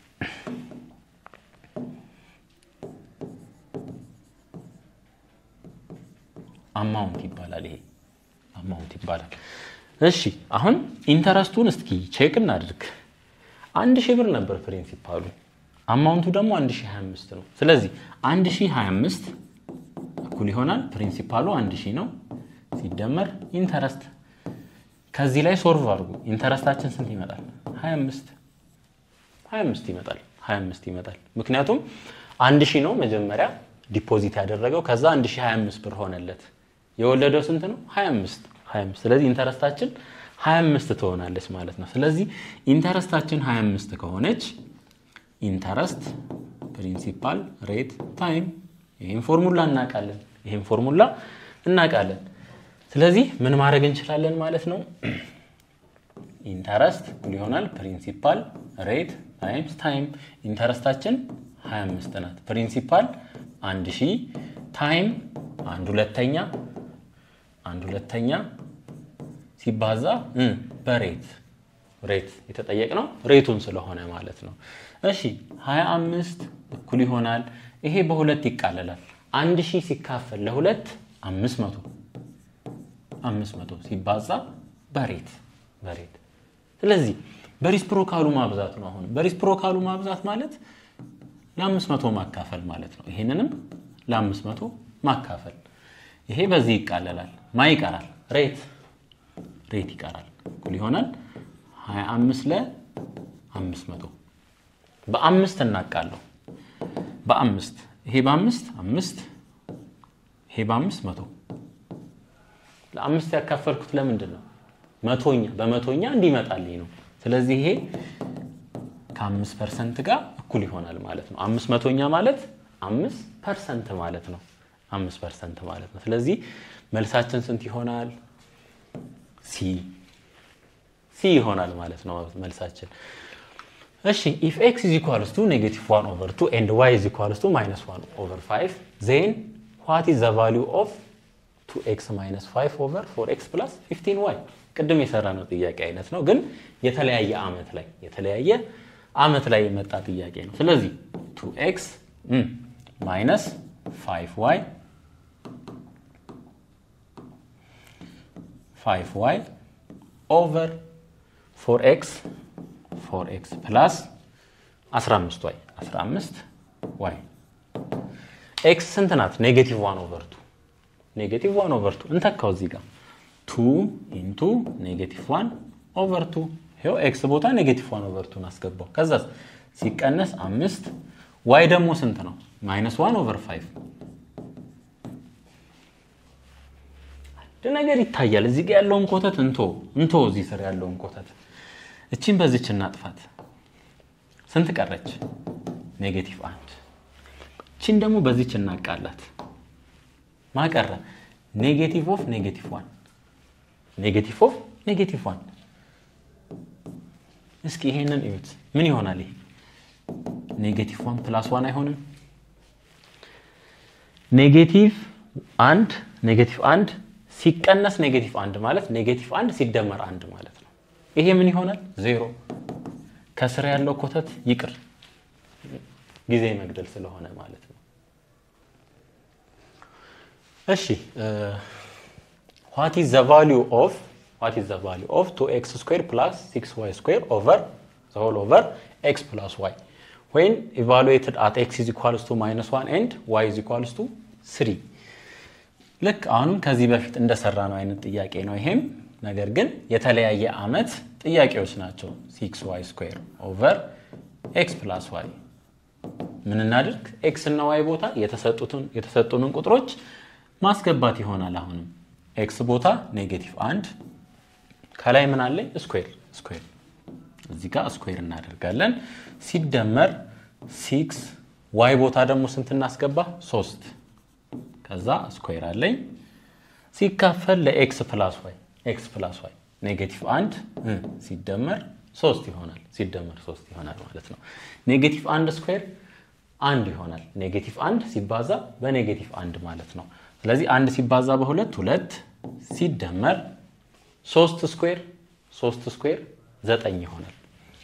A: አማውንት ይባላል። ይሄ አማውንት ይባላል። እሺ አሁን ኢንተረስቱን እስኪ ቼክ እናድርግ። አንድ ሺህ ብር ነበር ፕሪንሲፓሉ፣ አማውንቱ ደግሞ 1025 ነው። ስለዚህ 1025 እኩል ይሆናል ፕሪንሲፓሉ 1000 ነው ሲደመር ኢንተረስት። ከዚህ ላይ ሶልቭ አድርጉ። ኢንተረስታችን ስንት ይመጣል? 25 25 ይመጣል 25 ይመጣል። ምክንያቱም 1000 ነው መጀመሪያ ዲፖዚት ያደረገው ከዛ 1025 ብር ሆነለት። የወለደው ስንት ነው? 25 25 ስለዚህ ኢንተረስታችን 25 ትሆናለች ማለት ነው። ስለዚህ ኢንተረስታችን 25 ከሆነች ኢንተረስት ፕሪንሲፓል ሬት ታይም ይህን ፎርሙላ እናውቃለን። ይህን ፎርሙላ እናውቃለን። ስለዚህ ምን ማድረግ እንችላለን ማለት ነው? ኢንተረስት ይሆናል ፕሪንሲፓል ሬት ታይምስ ታይም። ኢንተረስታችን 25 ናት። ፕሪንሲፓል አንድ ሺህ ታይም አንድ ሁለተኛ አንድ ሁለተኛ ሲባዛ በሬት ሬት የተጠየቅነው ሬቱን ስለሆነ ማለት ነው። እሺ 25 እኩል ይሆናል ይሄ በሁለት ይቃለላል። አንድ ሺህ ሲካፈል ለሁለት አምስት መቶ አምስት መቶ ሲባዛ በሬት በሬት ስለዚህ በሪስፕሮካሉ ማብዛት ነው። አሁን በሪስፕሮካሉ ማብዛት ማለት ለአምስት መቶ ማካፈል ማለት ነው። ይሄንንም ለአምስት መቶ ማካፈል ይሄ በዚህ ይቃለላል። ማ ይቀራል? ሬት ሬት ይቀራል። እኩል ይሆናል 25 ለአምስት መቶ በአምስት እናቃለሁ። በአምስት ይሄ በአምስት አምስት ይሄ በአምስት መቶ ለአምስት ያካፈልኩት ለምንድን ነው? መቶኛ በመቶኛ እንዲመጣልኝ ነው። ስለዚህ ይሄ ከአምስት ፐርሰንት ጋር እኩል ይሆናል ማለት ነው። አምስት መቶኛ ማለት አምስት ፐርሰንት ማለት ነው። አምስት ፐርሰንት ማለት ነው። ስለዚህ መልሳችን ስንት ይሆናል? ሲ ሲ ይሆናል ማለት ነው መልሳችን። እሺ ኢፍ ኤክስ ኢዝ ኢኳልስ ቱ ኔጌቲቭ ዋን ኦቨር ቱ ኤንድ ዋይ ኢዝ ኢኳልስ ቱ ማይነስ ዋን ኦቨር ፋይቭ ዜን ዋት ኢዝ ዘ ቫሊዩ ኦፍ ቱ ኤክስ ማይነስ ፋይቭ ኦቨር ፎር ኤክስ ፕላስ ፊፍቲን ዋይ ቅድም የሰራ ነው ጥያቄ አይነት ነው፣ ግን የተለያየ አመት ላይ የተለያየ አመት ላይ የመጣ ጥያቄ ነው። ስለዚህ ቱ ኤክስ ማይነስ ፋይቭ ዋይ ፋይቭ ዋይ ኦቨር ፎር ኤክስ ፎር ኤክስ ፕላስ 15 ዋይ 15 ዋይ ኤክስ ስንት ናት? ኔጌቲቭ ዋን ኦቨር ቱ ኔጌቲቭ ዋን ኦቨር ቱ እንተካው እዚህ ጋር ቱ ኢንቱ ኔጌቲቭ ዋን ኦቨር ቱ ይኸው ኤክስ ቦታ ኔጌቲቭ ዋን ኦቨር ቱን አስገባው። ከዛ ሲቀነስ አምስት ዋይ ደግሞ ስንት ነው? ማይነስ ዋን ኦቨር ፋይቭ አንድ ነገር ይታያል። እዚህ ጋር ያለውን ኮተት እንቶ እንቶ እዚህ ስር ያለውን ኮተት እቺን በዚች እናጥፋት። ስንት ቀረች? ኔጌቲቭ አንድ። እቺን ደግሞ በዚች እናቃላት። ማቀረ ኔጌቲቭ ኦፍ ኔጌቲቭ ዋን ኔጌቲቭ ኦፍ ኔጌቲቭ ዋን። እስኪ ይሄንን እዩት። ምን ይሆናል ይሄ? ኔጌቲቭ ዋን ፕላስ ዋን አይሆንም? ኔጌቲቭ አንድ ኔጌቲቭ አንድ ሲቀነስ ኔጌቲቭ አንድ ማለት ኔጌቲቭ አንድ ሲደመር አንድ ማለት ነው። ይሄ ምን ይሆናል? ዜሮ። ከስር ያለው ኮተት ይቅር፣ ጊዜ መግደል ስለሆነ ማለት ነው። እሺ ዋት ኢዝ ዘ ቫሊዩ ኦፍ ዋት ኢዝ ዘ ቫሊዩ ኦፍ ቱ ኤክስ ስኩዌር ፕላስ ሲክስ ዋይ ስኩዌር ኦቨር ዘ ሆል ኦቨር ኤክስ ፕላስ ዋይ ወይን ኢቫሉዌትድ አት ኤክስ ኢዝ ኢኳልስ ቱ ማይነስ ዋን ኤንድ ዋይ ኢዝ ኢኳልስ ቱ ስሪ ልክ አሁንም ከዚህ በፊት እንደሰራ ነው አይነት ጥያቄ ነው ይሄም ነገር ግን የተለያየ አመት ጥያቄዎች ናቸው ሲክስ ዋይ ስኩዌር ኦቨር ኤክስ ፕላስ ዋይ ምን እናድርግ ኤክስ እና ዋይ ቦታ የተሰጡንን ቁጥሮች ማስገባት ይሆናል አሁንም ኤክስ ቦታ ኔጌቲቭ አንድ ከላይ ምን አለኝ ስኩዌር ስኩዌር እዚህ ጋር ስኩዌር እናደርጋለን ሲደመር ሲክስ ዋይ ቦታ ደግሞ ስንት እናስገባ ሶስት ከዛ ስኩዌር አለኝ ሲካፈል ለኤክስ ፕላስ ዋይ ኤክስ ፕላስ ዋይ ኔጌቲቭ አንድ ሲደመር ሶስት ይሆናል ሲደመር ሶስት ይሆናል ማለት ነው ኔጌቲቭ አንድ ስኩዌር አንድ ይሆናል ኔጌቲቭ አንድ ሲባዛ በኔጌቲቭ አንድ ማለት ነው ስለዚህ አንድ ሲባዛ በሁለት ሁለት ሲደመር ሶስት ስኩዌር ሶስት ስኩዌር ዘጠኝ ይሆናል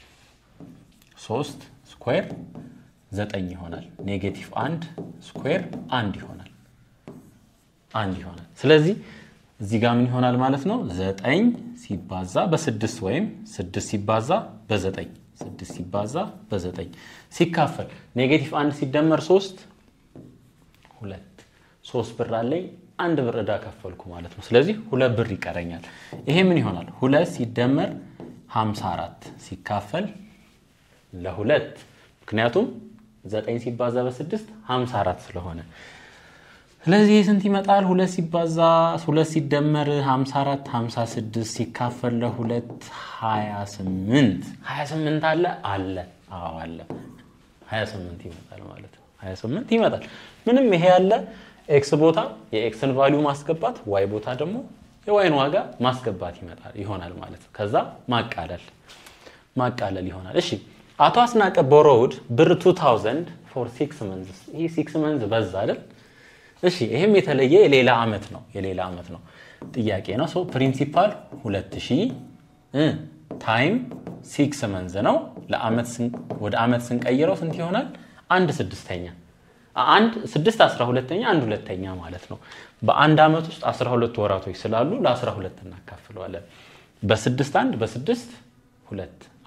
A: ሶስት ስኩዌር ዘጠኝ ይሆናል ኔጌቲቭ አንድ ስኩዌር አንድ ይሆናል አንድ ይሆናል ስለዚህ እዚህ ጋር ምን ይሆናል ማለት ነው ዘጠኝ ሲባዛ በስድስት ወይም ስድስት ሲባዛ በዘጠኝ ስድስት ሲባዛ በዘጠኝ ሲካፈል ኔጌቲቭ አንድ ሲደመር ሶስት ሁለት ሶስት ብር አለኝ አንድ ብር እዳ ከፈልኩ ማለት ነው ስለዚህ ሁለት ብር ይቀረኛል ይሄ ምን ይሆናል ሁለት ሲደመር 54 ሲካፈል ለሁለት ምክንያቱም ዘጠኝ ሲባዛ በስድስት 54 ስለሆነ ስለዚህ ስንት ይመጣል? ሁለት ሲባዛ ሁለት ሲደመር 54 56 ሲካፈል ለሁለት 28 28 አለ አለ አዎ አለ 28 ይመጣል ማለት ነው። 28 ይመጣል። ምንም ይሄ ያለ ኤክስ ቦታ የኤክስን ቫሊዩ ማስገባት፣ ዋይ ቦታ ደግሞ የዋይን ዋጋ ማስገባት ይመጣል ይሆናል ማለት ነው። ከዛ ማቃለል ማቃለል ይሆናል። እሺ አቶ አስናቀ ቦሮውድ ብር 2000 ፎር ሲክስ መንዝ ይህ ሲክስ መንዝ በዛ አይደል? እሺ ይህም የተለየ የሌላ ዓመት ነው የሌላ ዓመት ነው ጥያቄ ነው። ሰው ፕሪንሲፓል 2000 ታይም ሲክስ መንዝ ነው። ወደ ዓመት ስንቀይረው ስንት ይሆናል? አንድ ስድስተኛ አንድ ስድስት አስራ ሁለተኛ አንድ ሁለተኛ ማለት ነው። በአንድ ዓመት ውስጥ 12 ወራቶች ስላሉ ለ12 እናካፍለዋለን። በስድስት አንድ በስድስት ሁለት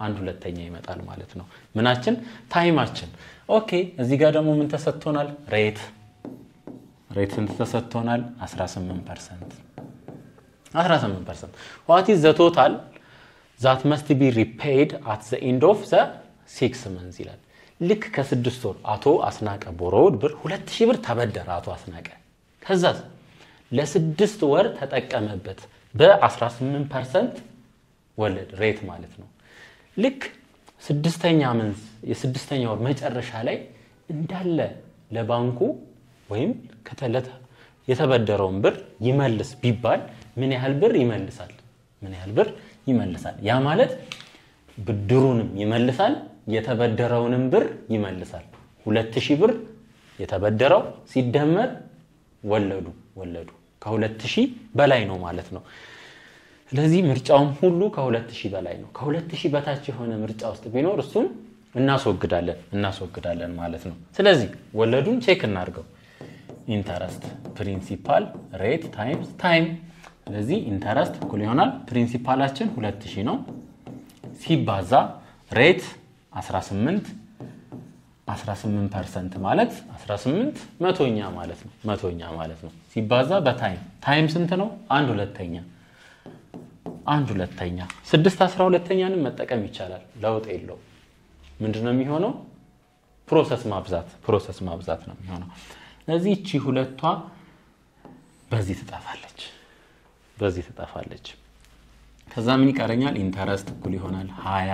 A: አንድ ሁለተኛ ይመጣል ማለት ነው። ምናችን ታይማችን። ኦኬ እዚህ ጋር ደግሞ ምን ተሰጥቶናል? ሬት ሬት ስንት ተሰጥቶናል? 18 ፐርሰንት 18 ፐርሰንት ዋት ኢዝ ዘ ቶታል ዛት መስት ቢ ሪፔይድ አት ዘ ኤንድ ኦፍ ዘ ሲክስ መንዝ ይላል። ልክ ከስድስት ወር አቶ አስናቀ ቦሮውድ ብር ሁለት ሺህ ብር ተበደረ አቶ አስናቀ። ከዛ ለስድስት ወር ተጠቀመበት በ18 ፐርሰንት ወለድ ሬት ማለት ነው። ልክ ስድስተኛ መንዝ የስድስተኛ ወር መጨረሻ ላይ እንዳለ ለባንኩ ወይም ከተለተ የተበደረውን ብር ይመልስ ቢባል ምን ያህል ብር ይመልሳል? ምን ያህል ብር ይመልሳል? ያ ማለት ብድሩንም ይመልሳል፣ የተበደረውንም ብር ይመልሳል። ሁለት ሺህ ብር የተበደረው ሲደመር ወለዱ ወለዱ ከሁለት ሺህ በላይ ነው ማለት ነው። ስለዚህ ምርጫውም ሁሉ ከሁለት ሺህ በላይ ነው። ከሁለት ሺህ በታች የሆነ ምርጫ ውስጥ ቢኖር እሱን እናስወግዳለን እናስወግዳለን ማለት ነው። ስለዚህ ወለዱን ቼክ እናድርገው። ኢንተረስት ፕሪንሲፓል ሬት ታይምስ ታይም። ስለዚህ ኢንተረስት እኩል ይሆናል ፕሪንሲፓላችን ሁለት ሺህ ነው ሲባዛ ሬት 18 18 ፐርሰንት ማለት 18 መቶኛ ማለት ነው መቶኛ ማለት ነው ሲባዛ በታይም ታይም ስንት ነው? አንድ ሁለተኛ አንድ ሁለተኛ ስድስት አስራ ሁለተኛንም መጠቀም ይቻላል። ለውጥ የለው። ምንድን ነው የሚሆነው? ፕሮሰስ ማብዛት ፕሮሰስ ማብዛት ነው የሚሆነው። ስለዚህ እቺ ሁለቷ በዚህ ትጠፋለች በዚህ ትጠፋለች። ከዛ ምን ይቀረኛል? ኢንተረስት እኩል ይሆናል ሀያ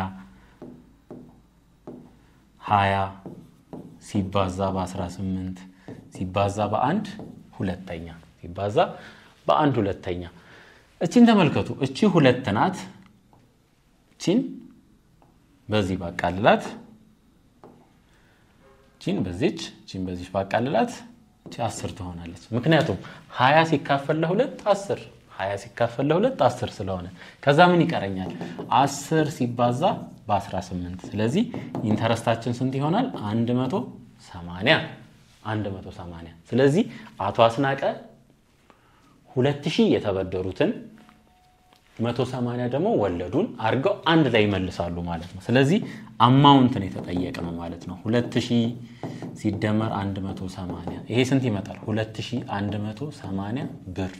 A: ሀያ ሲባዛ በ18 ሲባዛ በአንድ ሁለተኛ ሲባዛ በአንድ ሁለተኛ እቺን ተመልከቱ። እቺ ሁለት ናት። እቺን በዚህ ባቃልላት፣ እቺን በዚች እቺን በዚች ባቃልላት እቺ አስር ትሆናለች። ምክንያቱም ሀያ ሲካፈል ለሁለት አስር ሀያ ሲካፈል ለሁለት አስር ስለሆነ ከዛ ምን ይቀረኛል? አስር ሲባዛ በ18 ስለዚህ ኢንተረስታችን ስንት ይሆናል? 180 180 ስለዚህ አቶ አስናቀ 2000 የተበደሩትን 180 ደግሞ ወለዱን አድርገው አንድ ላይ ይመልሳሉ ማለት ነው። ስለዚህ አማውንትን የተጠየቀ ነው ማለት ነው። 2000 ሲደመር 180 ይሄ ስንት ይመጣል? 2180 ብር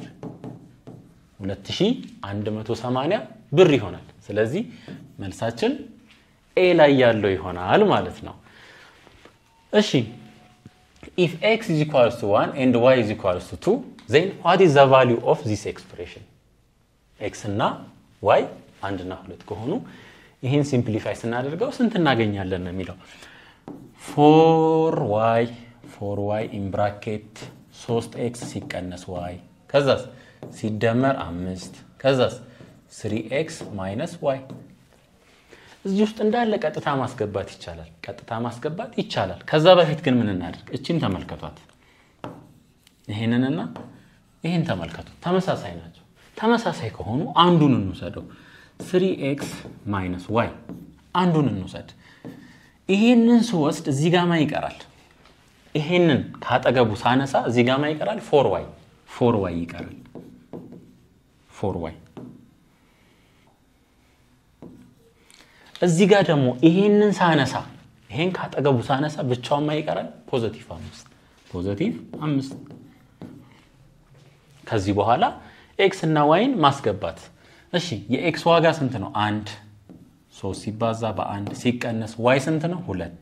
A: 2180 ብር ይሆናል። ስለዚህ መልሳችን ኤ ላይ ያለው ይሆናል ማለት ነው። እሺ ኢፍ ኤክስ ኢዝ ኢኳልስ ቱ 1 ኤንድ ዋይ ኢዝ ኢኳልስ ቱ 2 ዜን ዋት ኢዝ ዘ ቫሊዩ ኦፍ ዚስ ኤክስፕሬሽን ኤክስ እና ዋይ አንድ እና ሁለት ከሆኑ ይህን ሲምፕሊፋይ ስናደርገው ስንት እናገኛለን ነው የሚለው ፎር ዋይ ፎር ዋይ ኢን ብራኬት 3 ኤክስ ሲቀነስ ዋይ ከዛስ ሲደመር አምስት ከዛስ ስሪ ኤክስ ማይነስ ዋይ እዚህ ውስጥ እንዳለ ቀጥታ ማስገባት ይቻላል። ቀጥታ ማስገባት ይቻላል። ከዛ በፊት ግን ምን እናድርግ? እቺን ተመልከቷት። ይሄንንና ይህን ተመልከቱ። ተመሳሳይ ናቸው። ተመሳሳይ ከሆኑ አንዱን እንውሰደው። ስሪ ኤክስ ማይነስ ዋይ አንዱን እንውሰድ። ይሄንን ስወስድ እዚህ ጋማ ይቀራል። ይሄንን ካጠገቡ ሳነሳ እዚህ ጋማ ይቀራል። ፎር ዋይ ፎር ዋይ ይቀራል። ፎር ዋይ እዚህ ጋር ደግሞ ይሄንን ሳነሳ ይሄን ካጠገቡ ሳነሳ ብቻውን ማ ይቀራል። ፖዘቲቭ አምስት ፖዘቲቭ አምስት ከዚህ በኋላ ኤክስ እና ዋይን ማስገባት። እሺ የኤክስ ዋጋ ስንት ነው? አንድ ሶስት ሲባዛ በአንድ ሲቀነስ ዋይ ስንት ነው? ሁለት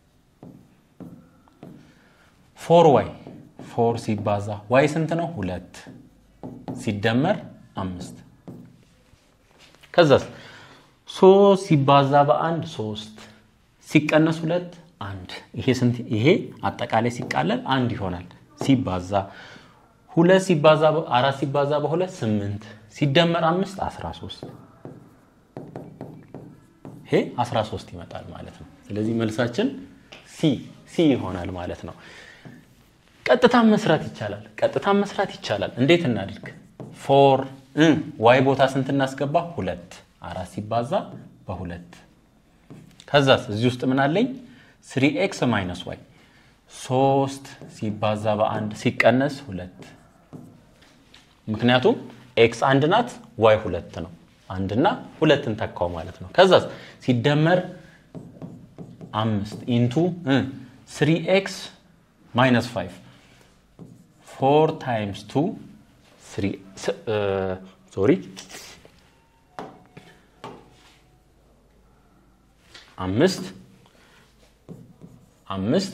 A: ፎር ዋይ ፎር ሲባዛ ዋይ ስንት ነው? ሁለት ሲደመር አምስት ከዛስ ሶስት ሲባዛ በአንድ ሶስት ሲቀነስ ሁለት አንድ። ይሄ ስንት? ይሄ አጠቃላይ ሲቃለል አንድ ይሆናል። ሲባዛ ሁለት ሲባዛ አራት ሲባዛ በሁለት ስምንት ሲደመር አምስት አስራ ሶስት ይሄ አስራ ሶስት ይመጣል ማለት ነው። ስለዚህ መልሳችን ሲ ሲ ይሆናል ማለት ነው። ቀጥታም መስራት ይቻላል። ቀጥታም መስራት ይቻላል። እንዴት እናድርግ? ፎር ዋይ ቦታ ስንት እናስገባ? ሁለት አራት ሲባዛ በሁለት ከዛስ እዚህ ውስጥ ምን አለኝ? ስሪ ኤክስ ማይነስ ዋይ ሶስት ሲባዛ በአንድ ሲቀነስ ሁለት ምክንያቱም ኤክስ አንድ ናት፣ ዋይ ሁለት ነው። አንድና ሁለትን ተካው ማለት ነው። ከዛስ ሲደመር አምስት ኢንቱ ስሪ ኤክስ ማይነስ ፋይቭ ፎር ታይምስ ቱ ሶሪ አምስት አምስት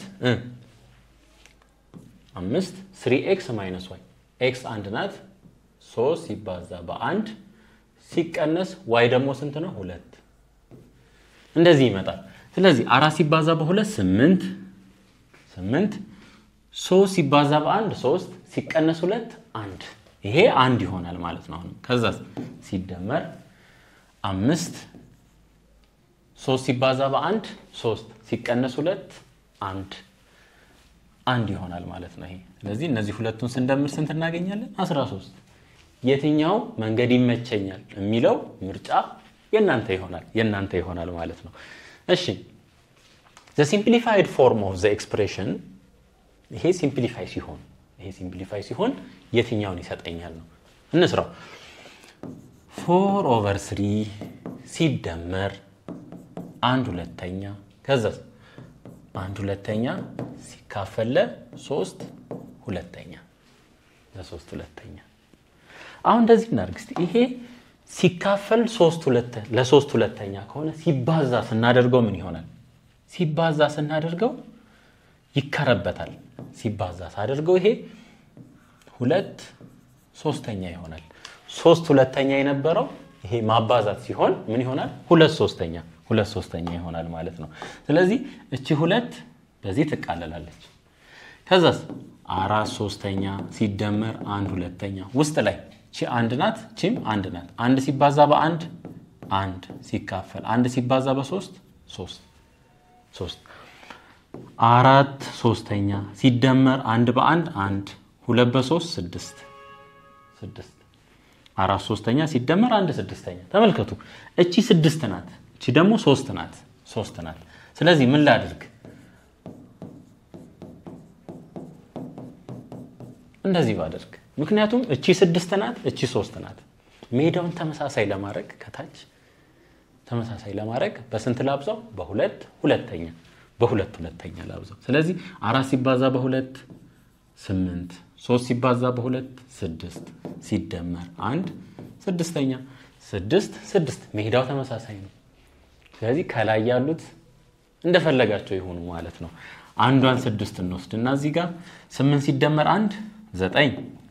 A: አምስት ስሪ ኤክስ ማይነስ ዋይ ኤክስ አንድ ናት። ሶስት ሲባዛ በአንድ ሲቀነስ ዋይ ደግሞ ስንት ነው? ሁለት። እንደዚህ ይመጣል። ስለዚህ አራት ሲባዛ በሁለት ስምንት ስምንት ሶስት ሲባዛ በአንድ ሶስት ሲቀነስ ሁለት አንድ። ይሄ አንድ ይሆናል ማለት ነው። አሁንም ከዛ ሲደመር አምስት ሶስት ሲባዛ በአንድ ሶስት ሲቀነስ ሁለት አንድ አንድ ይሆናል ማለት ነው። ይሄ ስለዚህ እነዚህ ሁለቱን ስንደምር ስንት እናገኛለን? 13 የትኛው መንገድ ይመቸኛል የሚለው ምርጫ የእናንተ ይሆናል የእናንተ ይሆናል ማለት ነው። እሺ ዘ ሲምፕሊፋይድ ፎርም ኦፍ ዘ ኤክስፕሬሽን ይሄ ሲምፕሊፋይ ሲሆን ይሄ ሲምፕሊፋይ ሲሆን የትኛውን ይሰጠኛል ነው እንስራው። ፎር ኦቨር ስሪ ሲደመር አንድ ሁለተኛ ከዛ አንድ ሁለተኛ ሲካፈለ ሶስት ሁለተኛ ለሶስት ሁለተኛ። አሁን እንደዚህ እናድርግ እስቲ። ይሄ ሲካፈል ለሶስት ሁለተኛ ከሆነ ሲባዛ ስናደርገው ምን ይሆናል? ሲባዛ ስናደርገው ይከረበታል። ሲባዛ ሳደርገው ይሄ ሁለት ሶስተኛ ይሆናል። ሶስት ሁለተኛ የነበረው ይሄ ማባዛት ሲሆን ምን ይሆናል? ሁለት ሶስተኛ ሁለት ሶስተኛ ይሆናል ማለት ነው። ስለዚህ እቺ ሁለት በዚህ ትቃለላለች። ከዛስ አራት ሶስተኛ ሲደመር አንድ ሁለተኛ ውስጥ ላይ ቺ አንድ ናት፣ ቺም አንድ ናት። አንድ ሲባዛ በአንድ አንድ ሲካፈል አንድ ሲባዛ በሶስት ሶስት ሶስት አራት ሶስተኛ ሲደመር አንድ በአንድ አንድ ሁለት በሶስት ስድስት ስድስት አራት ሶስተኛ ሲደመር አንድ ስድስተኛ። ተመልከቱ እቺ ስድስት ናት፣ እቺ ደግሞ ሶስት ናት ሶስት ናት። ስለዚህ ምን ላድርግ? እንደዚህ ባደርግ፣ ምክንያቱም እቺ ስድስት ናት፣ እቺ ሶስት ናት። ሜዳውን ተመሳሳይ ለማድረግ ከታች ተመሳሳይ ለማድረግ በስንት ላብዛው? በሁለት ሁለተኛ በሁለት ሁለተኛ ላብዛው። ስለዚህ አራት ሲባዛ በሁለት ስምንት ሶስት ሲባዛ በሁለት ስድስት ሲደመር አንድ ስድስተኛ ስድስት ስድስት ሜዳው ተመሳሳይ ነው። ስለዚህ ከላይ ያሉት እንደፈለጋቸው ይሆኑ ማለት ነው። አንዷን ስድስት እንወስድ እና እዚህ ጋር ስምንት ሲደመር አንድ ዘጠኝ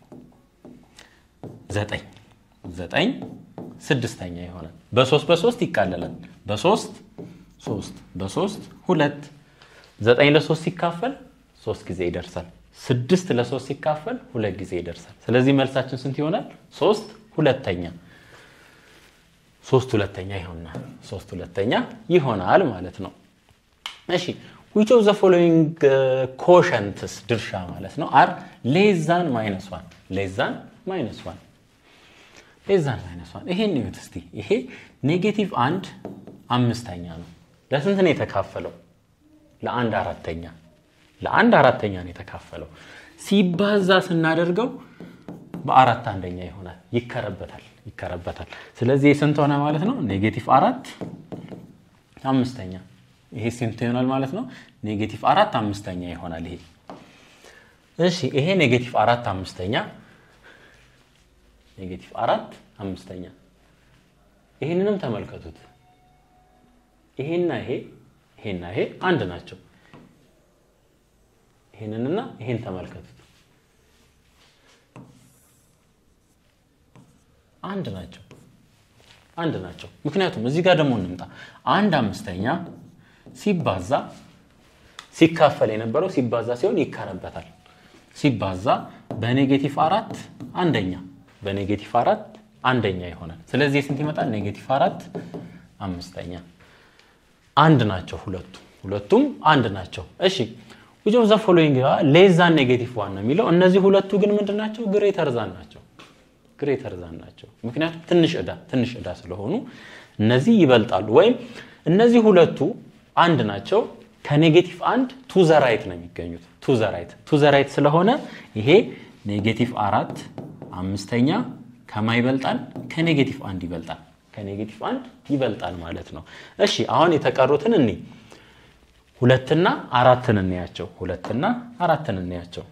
A: ዘጠኝ ዘጠኝ ስድስተኛ ይሆናል። በሶስት በሶስት ይቃለላል። በሶስት ሶስት በሶስት ሁለት ዘጠኝ ለሶስት ሲካፈል ሶስት ጊዜ ይደርሳል። ስድስት ለሶስት ሲካፈል ሁለት ጊዜ ይደርሳል። ስለዚህ መልሳችን ስንት ይሆናል? ሶስት ሁለተኛ ሶስት ሁለተኛ ይሆናል። ሶስት ሁለተኛ ይሆናል ማለት ነው። እሺ ዊች ኦፍ ዘ ፎሎዊንግ ኮሸንትስ ድርሻ ማለት ነው አር ሌዛን ማይነስ ዋን ሌዛን ማይነስ ዋን ሌዛን ማይነስ ዋን ይሄን እዩት እስቲ። ይሄ ኔጌቲቭ አንድ አምስተኛ ነው። ለስንት ነው የተካፈለው? ለአንድ አራተኛ ለአንድ አራተኛ ነው የተካፈለው። ሲባዛ ስናደርገው በአራት አንደኛ ይሆናል። ይከረበታል ይከረበታል። ስለዚህ ስንት ሆነ ማለት ነው? ኔጌቲቭ አራት አምስተኛ። ይሄ ስንት ይሆናል ማለት ነው? ኔጌቲቭ አራት አምስተኛ ይሆናል። ይሄ እሺ፣ ይሄ ኔጌቲቭ አራት አምስተኛ ኔጌቲቭ አራት አምስተኛ። ይህንንም ተመልከቱት። ይሄና ይሄ ይሄና ይሄ አንድ ናቸው። ይሄንንና ይሄን ተመልከቱት አንድ ናቸው አንድ ናቸው። ምክንያቱም እዚህ ጋር ደግሞ እንምጣ። አንድ አምስተኛ ሲባዛ ሲካፈል የነበረው ሲባዛ ሲሆን ይከረበታል። ሲባዛ በኔጌቲቭ አራት አንደኛ በኔጌቲቭ አራት አንደኛ ይሆናል። ስለዚህ ስንት ይመጣል? ኔጌቲቭ አራት አምስተኛ። አንድ ናቸው ሁለቱ ሁለቱም አንድ ናቸው። እሺ ዊች ኦፍ ዘ ፎሎዊንግ ሌዛን ኔጌቲቭ ዋን ነው የሚለው። እነዚህ ሁለቱ ግን ምንድን ናቸው? ግሬተር ዛን ናቸው ግሬተር ዛን ናቸው። ምክንያቱም ትንሽ ዕዳ ትንሽ ዕዳ ስለሆኑ እነዚህ ይበልጣሉ። ወይም እነዚህ ሁለቱ አንድ ናቸው። ከኔጌቲቭ አንድ ቱ ዘ ራይት ነው የሚገኙት። ቱ ዘ ራይት ቱ ዘ ራይት ስለሆነ ይሄ ኔጌቲቭ አራት አምስተኛ ከማ ይበልጣል? ከኔጌቲቭ አንድ ይበልጣል። ከኔጌቲቭ አንድ ይበልጣል ማለት ነው። እሺ አሁን የተቀሩትን እኒ ሁለትና አራትን እንያቸው። ሁለትና አራትን እንያቸው።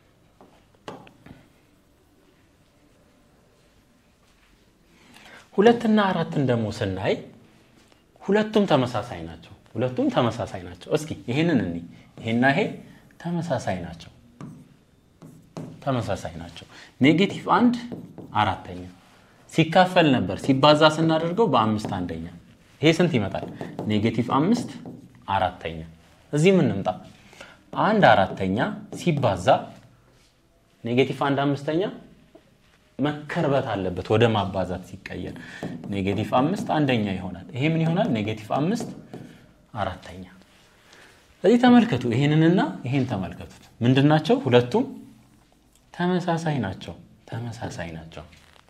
A: ሁለትና አራትን ደግሞ ስናይ ሁለቱም ተመሳሳይ ናቸው። ሁለቱም ተመሳሳይ ናቸው። እስኪ ይሄንን እኒ ይሄና ይሄ ተመሳሳይ ናቸው። ተመሳሳይ ናቸው። ኔጌቲቭ አንድ አራተኛ ሲካፈል ነበር ሲባዛ ስናደርገው በአምስት አንደኛ ይሄ ስንት ይመጣል? ኔጌቲቭ አምስት አራተኛ። እዚህ ምን እንምጣ? አንድ አራተኛ ሲባዛ ኔጌቲቭ አንድ አምስተኛ መከርበት አለበት ወደ ማባዛት ሲቀየር ኔጌቲቭ አምስት አንደኛ ይሆናል። ይሄ ምን ይሆናል? ኔጌቲቭ አምስት አራተኛ። ስለዚህ ተመልከቱ፣ ይሄንንና ይሄን ተመልከቱት። ምንድን ናቸው? ሁለቱም ተመሳሳይ ናቸው። ተመሳሳይ ናቸው።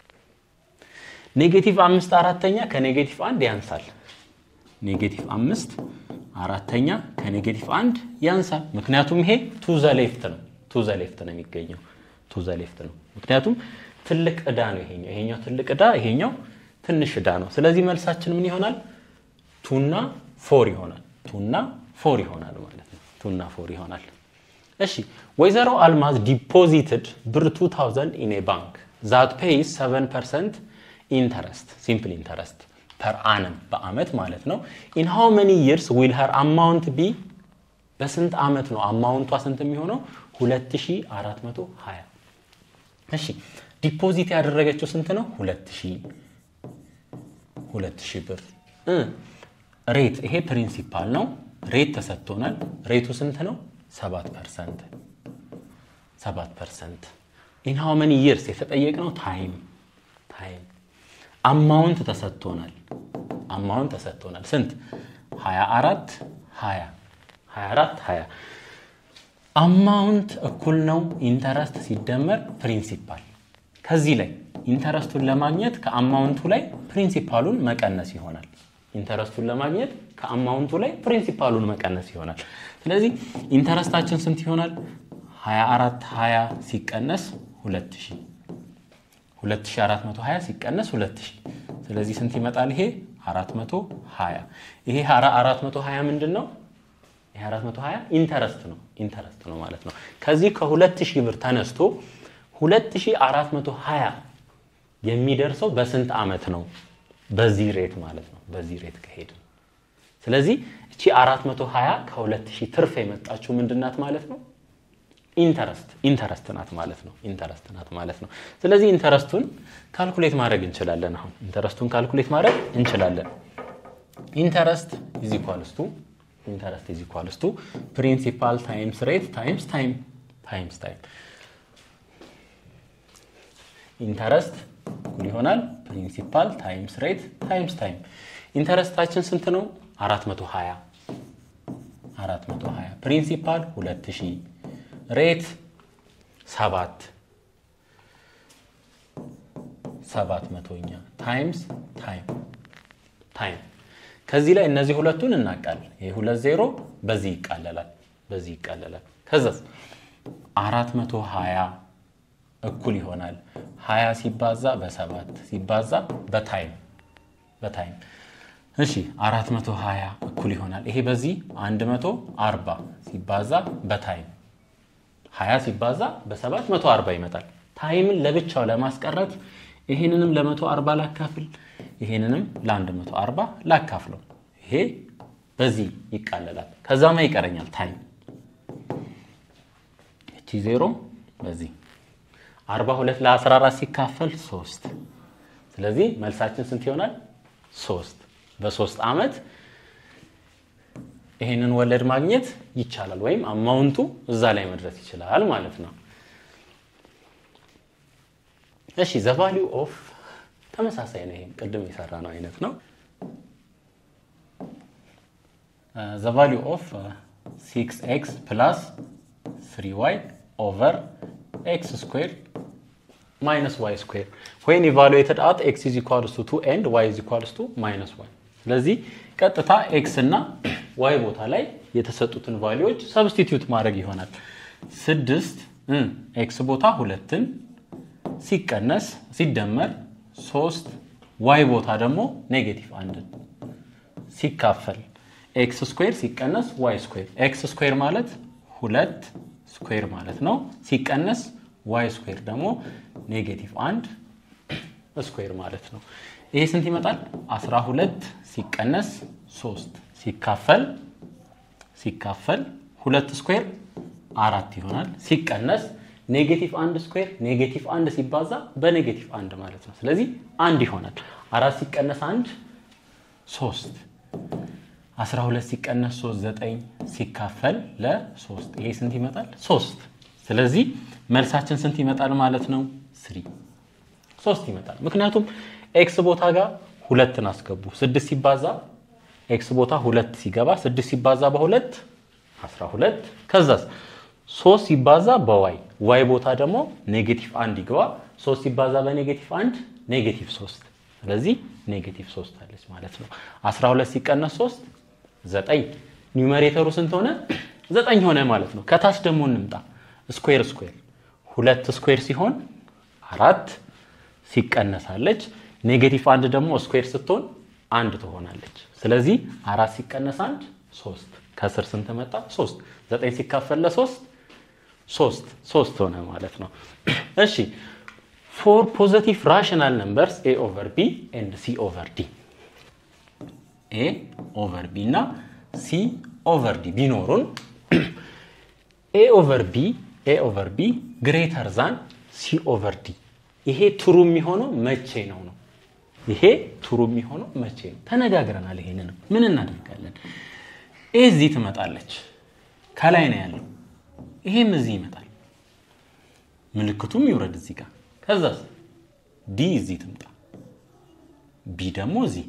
A: ኔጌቲቭ አምስት አራተኛ ከኔጌቲቭ አንድ ያንሳል። ኔጌቲቭ አምስት አራተኛ ከኔጌቲቭ አንድ ያንሳል። ምክንያቱም ይሄ ቱ ዘ ሌፍት ነው። ቱ ዘ ሌፍት ነው የሚገኘው። ቱ ዘ ሌፍት ነው። ምክንያቱም ትልቅ ዕዳ ነው ይሄኛው። ይሄኛው ትልቅ ዕዳ፣ ይሄኛው ትንሽ ዕዳ ነው። ስለዚህ መልሳችን ምን ይሆናል? ቱና ፎር ይሆናል። ቱና ፎር ይሆናል ማለት ነው። ቱና ፎር ይሆናል። እሺ ወይዘሮ አልማዝ ዲፖዚትድ ብር 2000 ኢን ኤ ባንክ ዛት ፔይስ 7 ፐርሰንት ኢንተረስት ሲምፕል ኢንተረስት ፐር አነም በአመት ማለት ነው። ኢን ሃው መኒ ይርስ ዊል ሀር አማውንት ቢ በስንት አመት ነው አማውንቷ ስንት የሚሆነው? 2420 እሺ ዲፖዚት ያደረገችው ስንት ነው? 2000 2000 ብር ሬት ይሄ ፕሪንሲፓል ነው። ሬት ተሰጥቶናል። ሬቱ ስንት ነው? 7 ፐርሰንት 7 ፐርሰንት ኢን ሃው መኒ ይርስ የተጠየቅነው ታይም ታይም አማውንት ተሰጥቶናል። አማውንት ተሰጥቶናል ስንት? 24 20 24 20 አማውንት እኩል ነው ኢንተረስት ሲደመር ፕሪንሲፓል። ከዚህ ላይ ኢንተረስቱን ለማግኘት ከአማውንቱ ላይ ፕሪንሲፓሉን መቀነስ ይሆናል። ኢንተረስቱን ለማግኘት ከአማውንቱ ላይ ፕሪንሲፓሉን መቀነስ ይሆናል። ስለዚህ ኢንተረስታችን ስንት ይሆናል? 24 20 ሲቀነስ 2000 2420 ሲቀነስ 2000 ስለዚህ ስንት ይመጣል? ይሄ 420 ይሄ 420 ምንድን ነው? ይሄ 420 ኢንተረስት ነው ኢንተረስት ነው ማለት ነው። ከዚህ ከ2000 ብር ተነስቶ 2420 የሚደርሰው በስንት ዓመት ነው? በዚህ ሬት ማለት ነው። በዚህ ሬት ከሄድን ስለዚህ እቺ 420 ከ2000 ትርፍ የመጣችው ምንድናት ማለት ነው? ኢንተረስት ኢንተረስት ናት ማለት ነው። ኢንተረስት ናት ማለት ነው። ስለዚህ ኢንተረስቱን ካልኩሌት ማድረግ እንችላለን። አሁን ኢንተረስቱን ካልኩሌት ማድረግ እንችላለን። ኢንተረስት ኢዝ ኢኳልስ ቱ ኢንተረስት ኢዝ ኢኳልስ ቱ ፕሪንሲፓል ታይምስ ሬት ታይምስ ታይም ታይምስ ታይም ኢንተረስት እኩል ይሆናል ፕሪንሲፓል ታይምስ ሬት ታይምስ ታይም። ኢንተረስታችን ስንት ነው? 420 420 ፕሪንሲፓል 2000 ሬት ሰባት ሰባት መቶኛ ታይምስ ታይም ታይም ከዚህ ላይ እነዚህ ሁለቱን እናቃለን። ይህ ሁለት ዜሮ በዚህ ይቃለላል በዚህ ይቃለላል። ከዛስ አራት መቶ ሀያ እኩል ይሆናል ሀያ ሲባዛ በሰባት ሲባዛ በታይም በታይም እሺ አራት መቶ ሀያ እኩል ይሆናል ይሄ በዚህ አንድ መቶ አርባ ሲባዛ በታይም ሀያ ሲባዛ በሰባት መቶ አርባ ይመጣል። ታይምን ለብቻው ለማስቀረት ይሄንንም ለመቶ አርባ ላካፍል፣ ይሄንንም ለአንድ መቶ አርባ ላካፍለው። ይሄ በዚህ ይቃለላል። ከዛማ ይቀረኛል ታይም እቺ ዜሮ በዚህ አርባ ሁለት ለአስራ አራት ሲካፈል ሶስት ስለዚህ መልሳችን ስንት ይሆናል? ሶስት በሶስት ዓመት ይሄንን ወለድ ማግኘት ይቻላል፣ ወይም አማውንቱ እዛ ላይ መድረስ ይችላል ማለት ነው። እሺ ዘ ቫሊዩ ኦፍ ተመሳሳይ ነው። ይሄም ቅድም የሰራ ነው አይነት ነው። ዘ ቫሊዩ ኦፍ ሲክስ ኤክስ ፕላስ ስሪ ዋይ ኦቨር ኤክስ ስኩዌር ማይነስ ዋይ ስኩዌር ወይን ኢቫሉዌትድ አት ኤክስ ኢዝ ኢኳልስ ቱ ቱ ኤንድ ዋይ ኢዝ ኢኳልስ ቱ ማይነስ ዋይ ስለዚህ ቀጥታ ኤክስ እና ዋይ ቦታ ላይ የተሰጡትን ቫሊዎች ሰብስቲትዩት ማድረግ ይሆናል። ስድስት ኤክስ ቦታ ሁለትን ሲቀነስ ሲደመር ሶስት ዋይ ቦታ ደግሞ ኔጌቲቭ አንድን ሲካፈል ኤክስ ስኩዌር ሲቀነስ ዋይ ስኩዌር ኤክስ ስኩዌር ማለት ሁለት ስኩዌር ማለት ነው። ሲቀነስ ዋይ ስኩዌር ደግሞ ኔጌቲቭ አንድ ስኩዌር ማለት ነው። ይሄ ስንት ይመጣል? 12 ሲቀነስ 3 ሲካፈል ሲካፈል ሁለት ስኩዌር አራት ይሆናል። ሲቀነስ ኔጌቲቭ አንድ ስኩዌር ኔጌቲቭ አንድ ሲባዛ በኔጌቲቭ አንድ ማለት ነው። ስለዚህ አንድ ይሆናል። አራት ሲቀነስ አንድ ሶስት 12 ሲቀነስ 3 9 ሲካፈል ለ3 ይሄ ስንት ይመጣል? 3 ስለዚህ መልሳችን ስንት ይመጣል ማለት ነው? ስሪ ሶስት ይመጣል። ምክንያቱም ኤክስ ቦታ ጋር ሁለትን አስገቡ። ስድስት ሲባዛ ኤክስ ቦታ ሁለት ሲገባ ስድስት ሲባዛ በሁለት 12 ከዛስ ሶስት ሲባዛ በዋይ ዋይ ቦታ ደግሞ ኔጌቲቭ አንድ ይግባ። ሶስት ሲባዛ በኔጌቲቭ አንድ ኔጌቲቭ ሶስት ስለዚህ ኔጌቲቭ ሶስት አለች ማለት ነው። 12 ሲቀነስ 3 ዘጠኝ ኒውመሬተሩ ስንት ሆነ? ዘጠኝ ሆነ ማለት ነው። ከታች ደግሞ እንምጣ። ስኩዌር ስኩዌር ሁለት ስኩዌር ሲሆን አራት ሲቀነሳለች። ኔጌቲቭ አንድ ደግሞ ስኩዌር ስትሆን አንድ ትሆናለች። ስለዚህ አራት ሲቀነስ አንድ ሶስት ከስር ስንት መጣ? ሶስት ዘጠኝ ሲካፈል ለሶስት ሶስት ሶስት ሆነ ማለት ነው። እሺ ፎር ፖዘቲቭ ራሽናል ነምበርስ ኤ ኦቨር ቢ ኤንድ ሲ ኦቨር ዲ ኤ ኦቨር ቢ እና ሲ ኦቨር ዲ ቢኖሩን ኤ ኦቨር ቢ ኤ ኦቨር ቢ ግሬተር ዛን ሲ ኦቨር ዲ ይሄ ትሩ የሚሆነው መቼ ነው ነው ይሄ ትሩ የሚሆነው መቼ ነው? ተነጋግረናል። ይሄንንም ምን እናደርጋለን? ኤ እዚህ ትመጣለች፣ ከላይ ነው ያለው። ይሄም እዚህ ይመጣል፣ ምልክቱም ይውረድ እዚህ ጋር። ከዛስ ዲ እዚህ ትምጣ፣ ቢ ደግሞ እዚህ።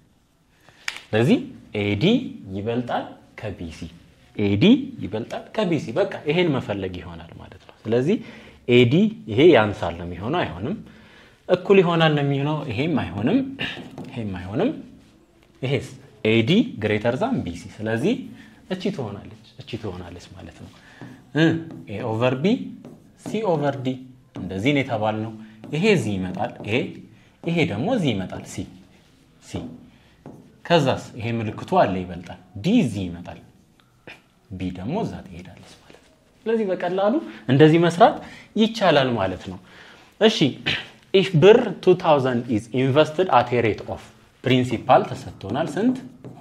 A: ስለዚህ ኤዲ ይበልጣል ከቢሲ፣ ኤዲ ይበልጣል ከቢሲ። በቃ ይሄን መፈለግ ይሆናል ማለት ነው። ስለዚህ ኤዲ ይሄ ያንሳል ነው የሚሆነው፣ አይሆንም። እኩል ይሆናል ነው የሚሆነው፣ ይሄም አይሆንም፣ ይሄም አይሆንም። ይሄስ ኤዲ ግሬተር ዛን ቢሲ። ስለዚህ እቺ ትሆናለች፣ እቺ ትሆናለች ማለት ነው። ኤ ኦቨር ቢ ሲ ኦቨር ዲ እንደዚህ ነው የተባልነው። ይሄ እዚህ ይመጣል፣ ይሄ ይሄ ደግሞ እዚህ ይመጣል፣ ሲ ሲ። ከዛስ ይሄ ምልክቱ አለ ይበልጣል፣ ዲ እዚህ ይመጣል፣ ቢ ደግሞ እዛ ትሄዳለች ማለት ነው። ስለዚህ በቀላሉ እንደዚህ መስራት ይቻላል ማለት ነው። እሺ ኢፍ ብር 2000 ኢዝ ኢንቨስትድ አት ኤ ሬት ኦፍ ፕሪንሲፓል ተሰጥቶናል ስንት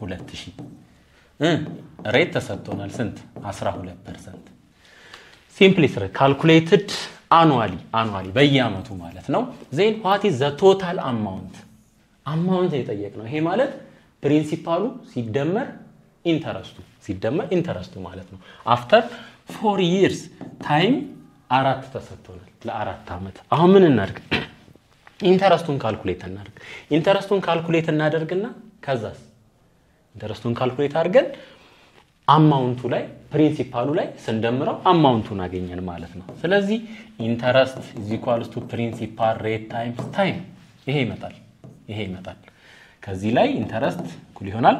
A: 2000 ሬት ተሰጥቶናል ስንት 12 ፐርሰንት ሲምፕሊ ስር ካልኩሌትድ አኑዋሊ አኑዋሊ በየአመቱ ማለት ነው ዜን ዋት ኢዝ ዘ ቶታል አማውንት አማውንት የጠየቅ ነው ይሄ ማለት ፕሪንሲፓሉ ሲደመር ኢንተረስቱ ሲደመር ኢንተረስቱ ማለት ነው አፍተር ፎር ይርስ ታይም አራት ተሰጥቶናል ለአራት ዓመት አሁን ምን እናድርግ ኢንተረስቱን ካልኩሌት እናደርግ ኢንተረስቱን ካልኩሌት እናደርግና ከዛስ ኢንተረስቱን ካልኩሌት አድርገን አማውንቱ ላይ ፕሪንሲፓሉ ላይ ስንደምረው አማውንቱን አገኘን ማለት ነው። ስለዚህ ኢንተረስት ኢዝ ኢኳልስ ቱ ፕሪንሲፓል ሬት ታይምስ ታይም ይሄ ይመጣል ይሄ ይመጣል። ከዚህ ላይ ኢንተረስት እኩል ይሆናል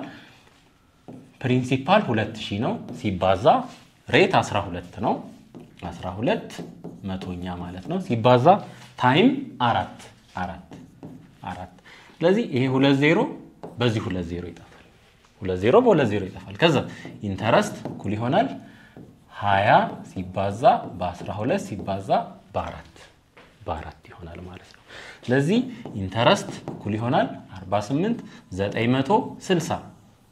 A: ፕሪንሲፓል 2000 ነው ሲባዛ ሬት 12 ነው 12 መቶኛ ማለት ነው ሲባዛ ታይም አራት አራት አራት ስለዚህ ይሄ ሁለት ዜሮ በዚህ ሁለት ዜሮ ይጠፋል። ሁለት ዜሮ በሁለት ዜሮ ይጠፋል። ከዛ ኢንተረስት እኩል ይሆናል 20 ሲባዛ በ12 ሲባዛ በአራት በአራት ይሆናል ማለት ነው። ስለዚህ ኢንተረስት እኩል ይሆናል 48 960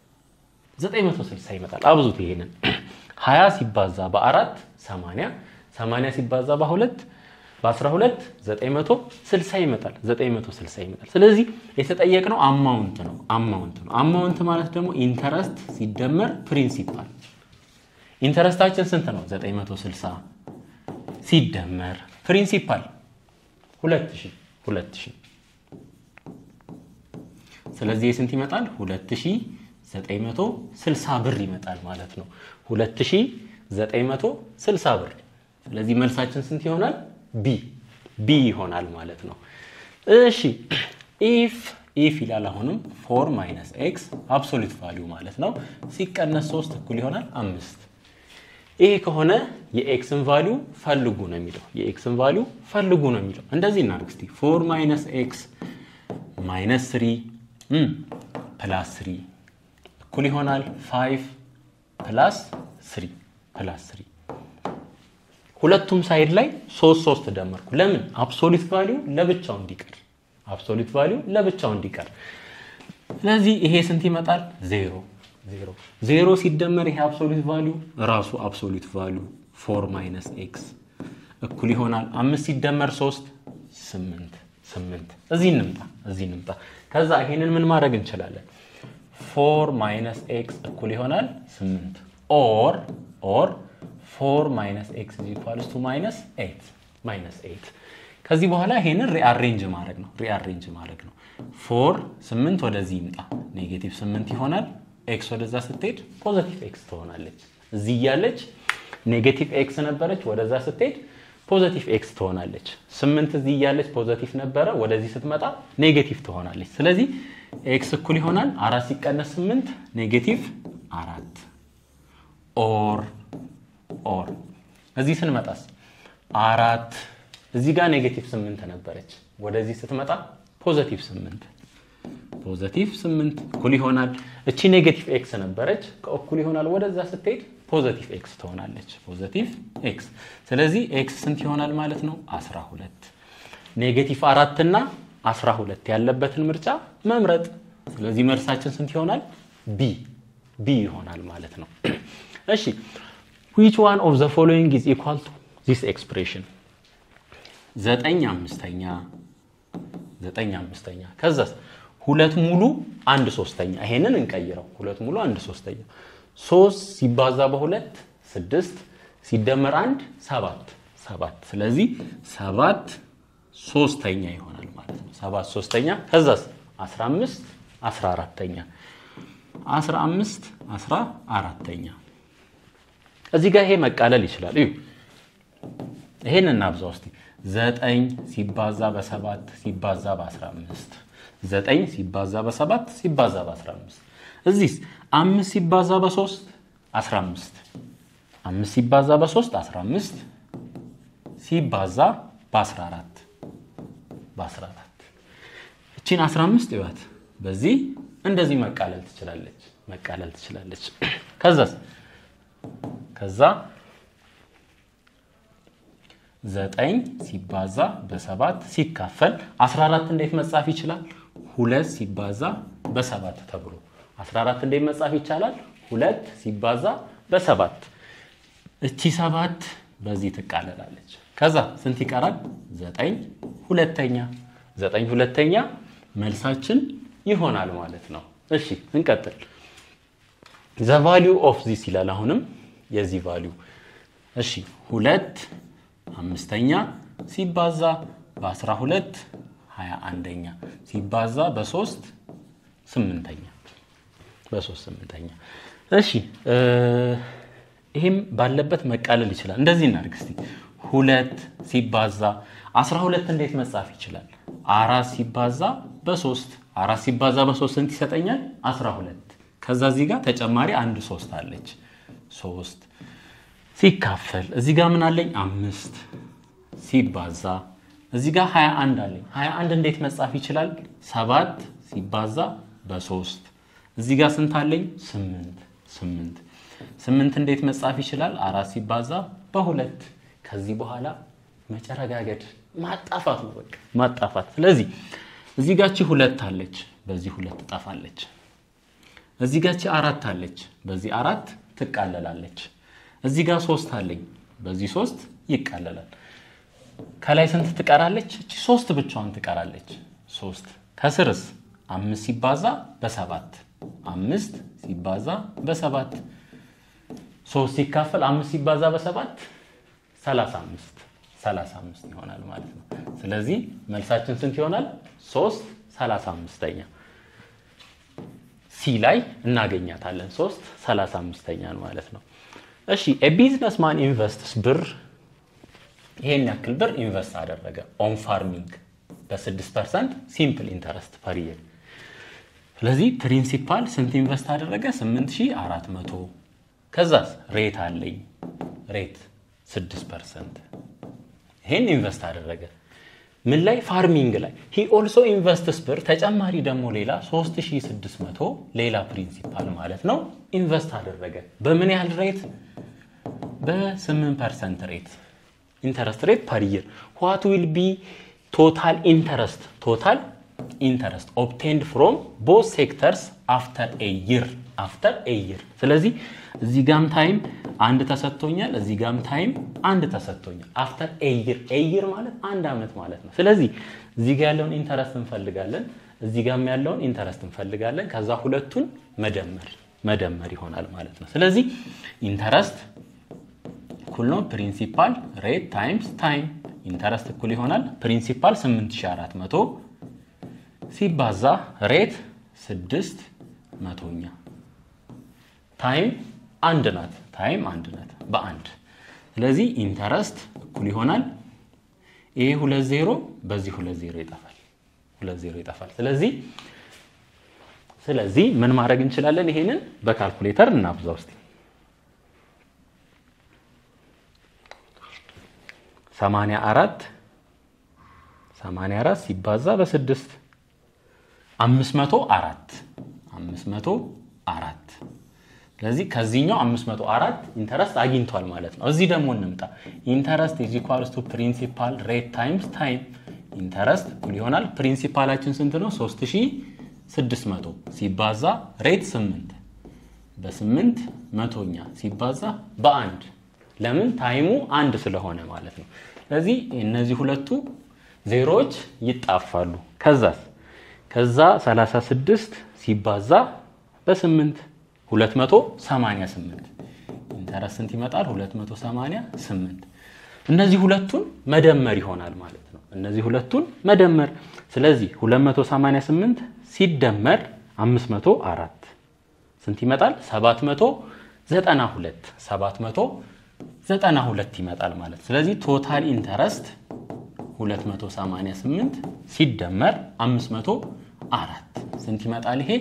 A: 960 ይመጣል። አብዙት ይሄንን 20 ሲባዛ በአራት 80 80 ሲባዛ በሁለት በ12 960 ይመጣል 960 ይመጣል። ስለዚህ የተጠየቅነው አማውንት ነው አማውንት ነው። አማውንት ማለት ደግሞ ኢንተረስት ሲደመር ፕሪንሲፓል። ኢንተረስታችን ስንት ነው? 960 ሲደመር ፕሪንሲፓል 2000 2000 ስለዚህ የስንት ይመጣል? 2960 ብር ይመጣል ማለት ነው። 2960 ብር። ስለዚህ መልሳችን ስንት ይሆናል? ቢ ቢ ይሆናል ማለት ነው። እሺ ኢፍ ኢፍ ይላል አሁንም ፎር ማይነስ ኤክስ አብሶሉት ቫሊዩ ማለት ነው ሲቀነስ ሶስት እኩል ይሆናል አምስት ይሄ ከሆነ የኤክስን ቫሊዩ ፈልጉ ነው የሚለው የኤክስን ቫሊዩ ፈልጉ ነው የሚለው እንደዚህ እናድርግ እስቲ ፎር ማይነስ ኤክስ ማይነስ ስሪ ፕላስ ስሪ እኩል ይሆናል ፋይቭ ፕላስ ስሪ ፕላስ ስሪ ሁለቱም ሳይድ ላይ ሶስት ሶስት ደመርኩ። ለምን አብሶሊት ቫሊዩ ለብቻው እንዲቀር አብሶሊት ቫሊዩ ለብቻው እንዲቀር። ስለዚህ ይሄ ስንት ይመጣል? ዜሮ ዜሮ ዜሮ ሲደመር ይሄ አብሶሊት ቫሊዩ ራሱ አብሶሊት ቫሊዩ ፎር ማይነስ ኤክስ እኩል ይሆናል አምስት ሲደመር ሶስት ስምንት ስምንት እዚህ እንምጣ እዚህ እንምጣ። ከዛ ይሄንን ምን ማድረግ እንችላለን? ፎር ማይነስ ኤክስ እኩል ይሆናል ስምንት ኦር ኦር ፎር ማይነስ ኤክስ ኢኳልስ ቱ ማይነስ ኤይት ማይነስ ኤይት ከዚህ በኋላ ይሄንን ሪአሬንጅ ማድረግ ነው ሪአሬንጅ ማድረግ ነው። ፎር ስምንት ወደዚህ ይምጣ ኔጌቲቭ ስምንት ይሆናል። ኤክስ ወደዛ ስትሄድ ፖዘቲቭ ኤክስ ትሆናለች። እዚህ እያለች ኔጌቲቭ ኤክስ ነበረች፣ ወደዛ ስትሄድ ፖዘቲቭ ኤክስ ትሆናለች። ስምንት እዚህ እያለች ፖዘቲቭ ነበረ፣ ወደዚህ ስትመጣ ኔጌቲቭ ትሆናለች። ስለዚህ ኤክስ እኩል ይሆናል አራት ሲቀነስ ስምንት ኔጌቲቭ አራት ኦር ኦር እዚህ ስንመጣስ አራት እዚህ ጋር ኔጌቲቭ ስምንት ነበረች፣ ወደዚህ ስትመጣ ፖዘቲቭ ስምንት ፖዘቲቭ ስምንት እኩል ይሆናል። እቺ ኔጌቲቭ ኤክስ ነበረች፣ ከእኩል ይሆናል ወደዛ ስትሄድ ፖዘቲቭ ኤክስ ትሆናለች። ፖዘቲቭ ኤክስ ስለዚህ ኤክስ ስንት ይሆናል ማለት ነው? 12 ኔጌቲቭ አራት እና 12 ያለበትን ምርጫ መምረጥ። ስለዚህ መልሳችን ስንት ይሆናል? ቢ ቢ ይሆናል ማለት ነው። እሺ which one of the following is equal to this expression ዘጠኝ አምስተኛ ዘጠኝ አምስተኛ ከዛስ ሁለት ሙሉ አንድ ሶስተኛ ይሄንን እንቀይረው ሁለት ሙሉ አንድ ሶስተኛ ሶስት ሲባዛ በሁለት ስድስት ሲደመር አንድ ሰባት ሰባት ስለዚህ ሰባት ሶስተኛ ይሆናል ማለት ነው ሰባት ሶስተኛ ከዛስ አስራ አምስት አስራ አራተኛ አስራ አምስት አስራ አራተኛ እዚህ ጋር ይሄ መቃለል ይችላል እዩ ይሄን እናብዛ ውስጥ ዘጠኝ ሲባዛ በሰባት ሲባዛ በአስራ አምስት ዘጠኝ ሲባዛ በሰባት ሲባዛ በአስራ አምስት እዚህስ አምስት ሲባዛ በሶስት አስራ አምስት አምስት ሲባዛ በሶስት አስራ አምስት ሲባዛ በአስራ አራት በአስራ አራት እቺን አስራ አምስት ይዋት በዚህ እንደዚህ መቃለል ትችላለች መቃለል ትችላለች ከዛስ ከዛ ዘጠኝ ሲባዛ በሰባት ሲካፈል 14 እንዴት መጻፍ ይችላል? ሁለት ሲባዛ በሰባት ተብሎ 14 እንዴት መጻፍ ይቻላል? ሁለት ሲባዛ በሰባት እቺ ሰባት በዚህ ትቃለላለች። ከዛ ስንት ይቀራል? ዘጠኝ ሁለተኛ ዘጠኝ ሁለተኛ መልሳችን ይሆናል ማለት ነው። እሺ እንቀጥል። ዘ ቫሊዩ ኦፍ ዚስ ይላል። አሁንም የዚህ ቫሊዩ እሺ ሁለት አምስተኛ ሲባዛ በአስራ ሁለት ሀያ አንደኛ ሲባዛ በሶስት ስምንተኛ በሶስት ስምንተኛ። እሺ ይህም ባለበት መቃለል ይችላል። እንደዚህ እናድርግ እስቲ ሁለት ሲባዛ አስራ ሁለት እንዴት መጻፍ ይችላል? አራት ሲባዛ በሶስት አራት ሲባዛ በሶስት ስንት ይሰጠኛል? አስራ ሁለት ከዛ እዚህ ጋር ተጨማሪ አንድ ሶስት አለች ሶስት ሲካፈል እዚህ ጋር ምን አለኝ? አምስት ሲባዛ እዚህ ጋር 21 አለኝ። 21 እንዴት መጻፍ ይችላል? ሰባት ሲባዛ በሶስት እዚህ ጋር ስንት አለኝ? ስምንት ስምንት ስምንት እንዴት መጻፍ ይችላል? አራት ሲባዛ በሁለት ከዚህ በኋላ መጨረጋገድ ማጣፋት ነው፣ በቃ ማጣፋት። ስለዚህ እዚህ ጋቺ ሁለት አለች፣ በዚህ ሁለት ትጠፋለች። እዚህ ጋቺ አራት አለች፣ በዚህ አራት ትቃለላለች። እዚህ ጋር ሶስት አለኝ በዚህ ሶስት ይቃለላል። ከላይ ስንት ትቀራለች? እቺ ሶስት ብቻዋን ትቀራለች። ሶስት ከስርስ አምስት ሲባዛ በሰባት አምስት ሲባዛ በሰባት ሶስት ሲካፈል አምስት ሲባዛ በሰባት ሰላሳ አምስት ሰላሳ አምስት ይሆናል ማለት ነው። ስለዚህ መልሳችን ስንት ይሆናል? ሶስት ሰላሳ አምስተኛ ሲ ላይ እናገኛታለን። ሶስት ሰላሳ አምስተኛን ማለት ነው። እሺ ቢዝነስ ማን ኢንቨስትስ ብር ይሄን ያክል ብር ኢንቨስት አደረገ ኦን ፋርሚንግ በ6 ፐርሰንት ሲምፕል ኢንተረስት ፐር ይር። ስለዚህ ፕሪንሲፓል ስንት ኢንቨስት አደረገ? 8400 ከዛስ ሬት አለኝ ሬት 6 ፐርሰንት ይሄን ኢንቨስት አደረገ። ምን ላይ ፋርሚንግ ላይ ሂ ኦልሶ ኢንቨስትስ ብር ተጨማሪ ደግሞ ሌላ 3600 ሌላ ፕሪንሲፓል ማለት ነው ኢንቨስት አደረገ በምን ያህል ሬት በ8 ፐርሰንት ሬት ኢንተረስት ሬት ፐር ይር ዋት ዊል ቢ ቶታል ኢንተረስት ቶታል ኢንተረስት ኦብቴንድ ፍሮም ቦዝ ሴክተርስ አፍተር ኤ ይር አፍተር ኤ ይር ስለዚህ እዚህ ጋም ታይም አንድ ተሰጥቶኛል እዚህ ጋም ታይም አንድ ተሰጥቶኛል አፍተር ኤ ይር ኤ ይር ማለት አንድ ዓመት ማለት ነው ስለዚህ እዚህ ጋ ያለውን ኢንተረስት እንፈልጋለን እዚህ ጋም ያለውን ኢንተረስት እንፈልጋለን ከዛ ሁለቱን መደመር መደመር ይሆናል ማለት ነው ስለዚህ ኢንተረስት እኩል ነው ፕሪንሲፓል ሬት ታይምስ ታይም ኢንተረስት እኩል ይሆናል ፕሪንሲፓል 8400 ሲባዛ ሬት 6 መቶኛ ታይም አንድ ናት ታይም አንድ ናት በአንድ ስለዚህ ኢንተረስት እኩል ይሆናል ይሄ ሁለት ዜሮ በዚህ ሁለት ዜሮ ይጠፋል ሁለት ዜሮ ይጠፋል ስለዚህ ስለዚህ ምን ማድረግ እንችላለን ይሄንን በካልኩሌተር እናብዛ ውስጥ 84 84 ሲባዛ በስድስት 504 504 ስለዚህ ከዚህኛው 504 ኢንተረስት አግኝቷል ማለት ነው። እዚህ ደግሞ እንምጣ። ኢንተረስት ኢዝ ኢኳልስ ቱ ፕሪንሲፓል ሬት ታይምስ ታይም ኢንተረስት እኩል ይሆናል። ፕሪንሲፓላችን ስንት ነው? 3600 ሲባዛ ሬት 8 በ8 መቶኛ ሲባዛ በአንድ ለምን ታይሙ አንድ ስለሆነ ማለት ነው። ስለዚህ እነዚህ ሁለቱ ዜሮዎች ይጣፋሉ። ከዛስ ከዛ 36 ሲባዛ በ8 288 ኢንተረስት ስንት ይመጣል? 288 እነዚህ ሁለቱን መደመር ይሆናል ማለት ነው። እነዚህ ሁለቱን መደመር ስለዚህ 288 ሲደመር 504 ስንት ይመጣል? 792 792 ይመጣል ማለት ስለዚህ ቶታል ኢንተረስት 288 ሲደመር 504 ስንት ይመጣል? ይሄ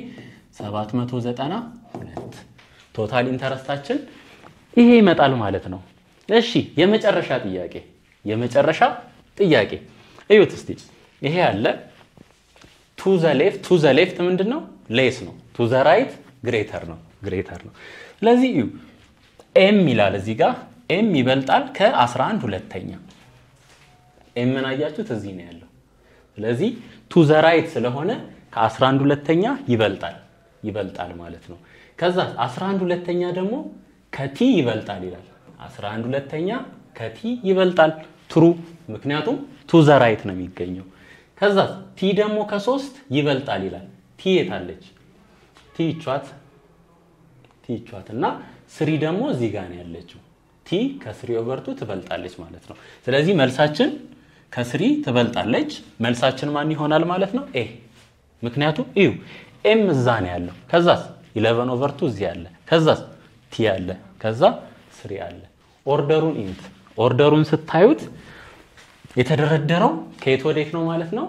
A: 792 ቶታል ኢንተረስታችን ይሄ ይመጣል ማለት ነው። እሺ የመጨረሻ ጥያቄ የመጨረሻ ጥያቄ እዩት እስቲ። ይሄ ያለ ቱ ዘ ሌፍት ቱ ዘ ሌፍት ምንድን ነው? ሌስ ነው። ቱ ዘ ራይት ግሬተር ነው ግሬተር ነው። ስለዚህ እዩ ኤም ይላል እዚህ ጋር ኤም ይበልጣል ከ11 ሁለተኛ ኤምን አያችሁት እዚህ ነው ያለው። ስለዚህ ቱ ዘ ራይት ስለሆነ ከ11 ሁለተኛ ይበልጣል ይበልጣል ማለት ነው። ከዛ 11 ሁለተኛ ደግሞ ከቲ ይበልጣል ይላል። 11 ሁለተኛ ከቲ ይበልጣል ትሩ፣ ምክንያቱም ቱ ዘ ራይት ነው የሚገኘው። ከዛ ቲ ደግሞ ከሶስት ይበልጣል ይላል። ቲ የታለች? ቲ ይቿት ቲ ይቿት እና ስሪ ደግሞ እዚህ ጋር ነው ያለችው። ቲ ከስሪ ኦቨርቱ ትበልጣለች ማለት ነው። ስለዚህ መልሳችን ከስሪ ትበልጣለች። መልሳችን ማን ይሆናል ማለት ነው? ኤ ምክንያቱም እዩ ኤም እዛ ነው ያለው። ከዛስ ኢለቨን ኦቨርቱ እዚህ አለ። ከዛስ ቲ አለ። ከዛ ስሪ አለ። ኦርደሩን ኢንት ኦርደሩን ስታዩት የተደረደረው ከየት ወዴት ነው ማለት ነው?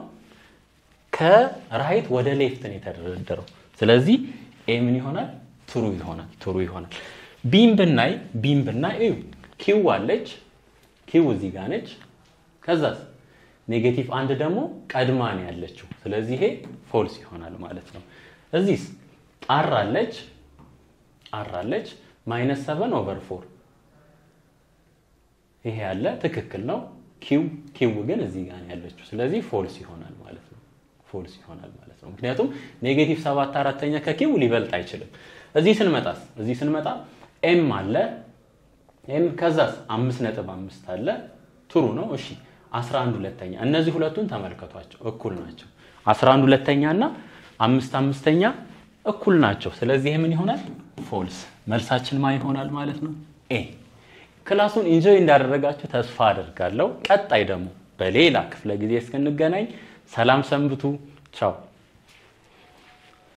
A: ከራይት ወደ ሌፍት ነው የተደረደረው። ስለዚህ ኤ ምን ይሆናል? ትሩ ይሆናል። ትሩ ይሆናል። ቢም ብናይ ቢም ብናይ እዩ ኪው አለች። ኪው እዚህ ጋር ነች። ከዛስ ኔጌቲቭ አንድ ደግሞ ቀድማ ነው ያለችው። ስለዚህ ይሄ ፎልስ ይሆናል ማለት ነው። እዚህስ አር አለች አር አለች ማይነስ ሰቨን ኦቨር ፎር ይሄ ያለ ትክክል ነው። ኪው ኪው ግን እዚህ ጋር ነው ያለችው። ስለዚህ ፎልስ ይሆናል ማለት ነው። ፎልስ ይሆናል ማለት ነው። ምክንያቱም ኔጌቲቭ ሰባት አራተኛ ከኪው ሊበልጥ አይችልም። እዚህ ስንመጣስ እዚህ ስንመጣ ኤም አለ ኤም ከዛስ አምስት ነጥብ አምስት አለ ትሩ ነው። እሺ 11 ሁለተኛ እነዚህ ሁለቱን ተመልከቷቸው እኩል ናቸው። 11 ሁለተኛ እና አምስት አምስተኛ እኩል ናቸው። ስለዚህ ይህ ምን ይሆናል? ፎልስ። መልሳችን ማን ይሆናል ማለት ነው? ኤ። ክላሱን ኢንጆይ እንዳደረጋችሁ ተስፋ አደርጋለሁ። ቀጣይ ደግሞ በሌላ ክፍለ ጊዜ እስክንገናኝ ሰላም ሰንብቱ። ቻው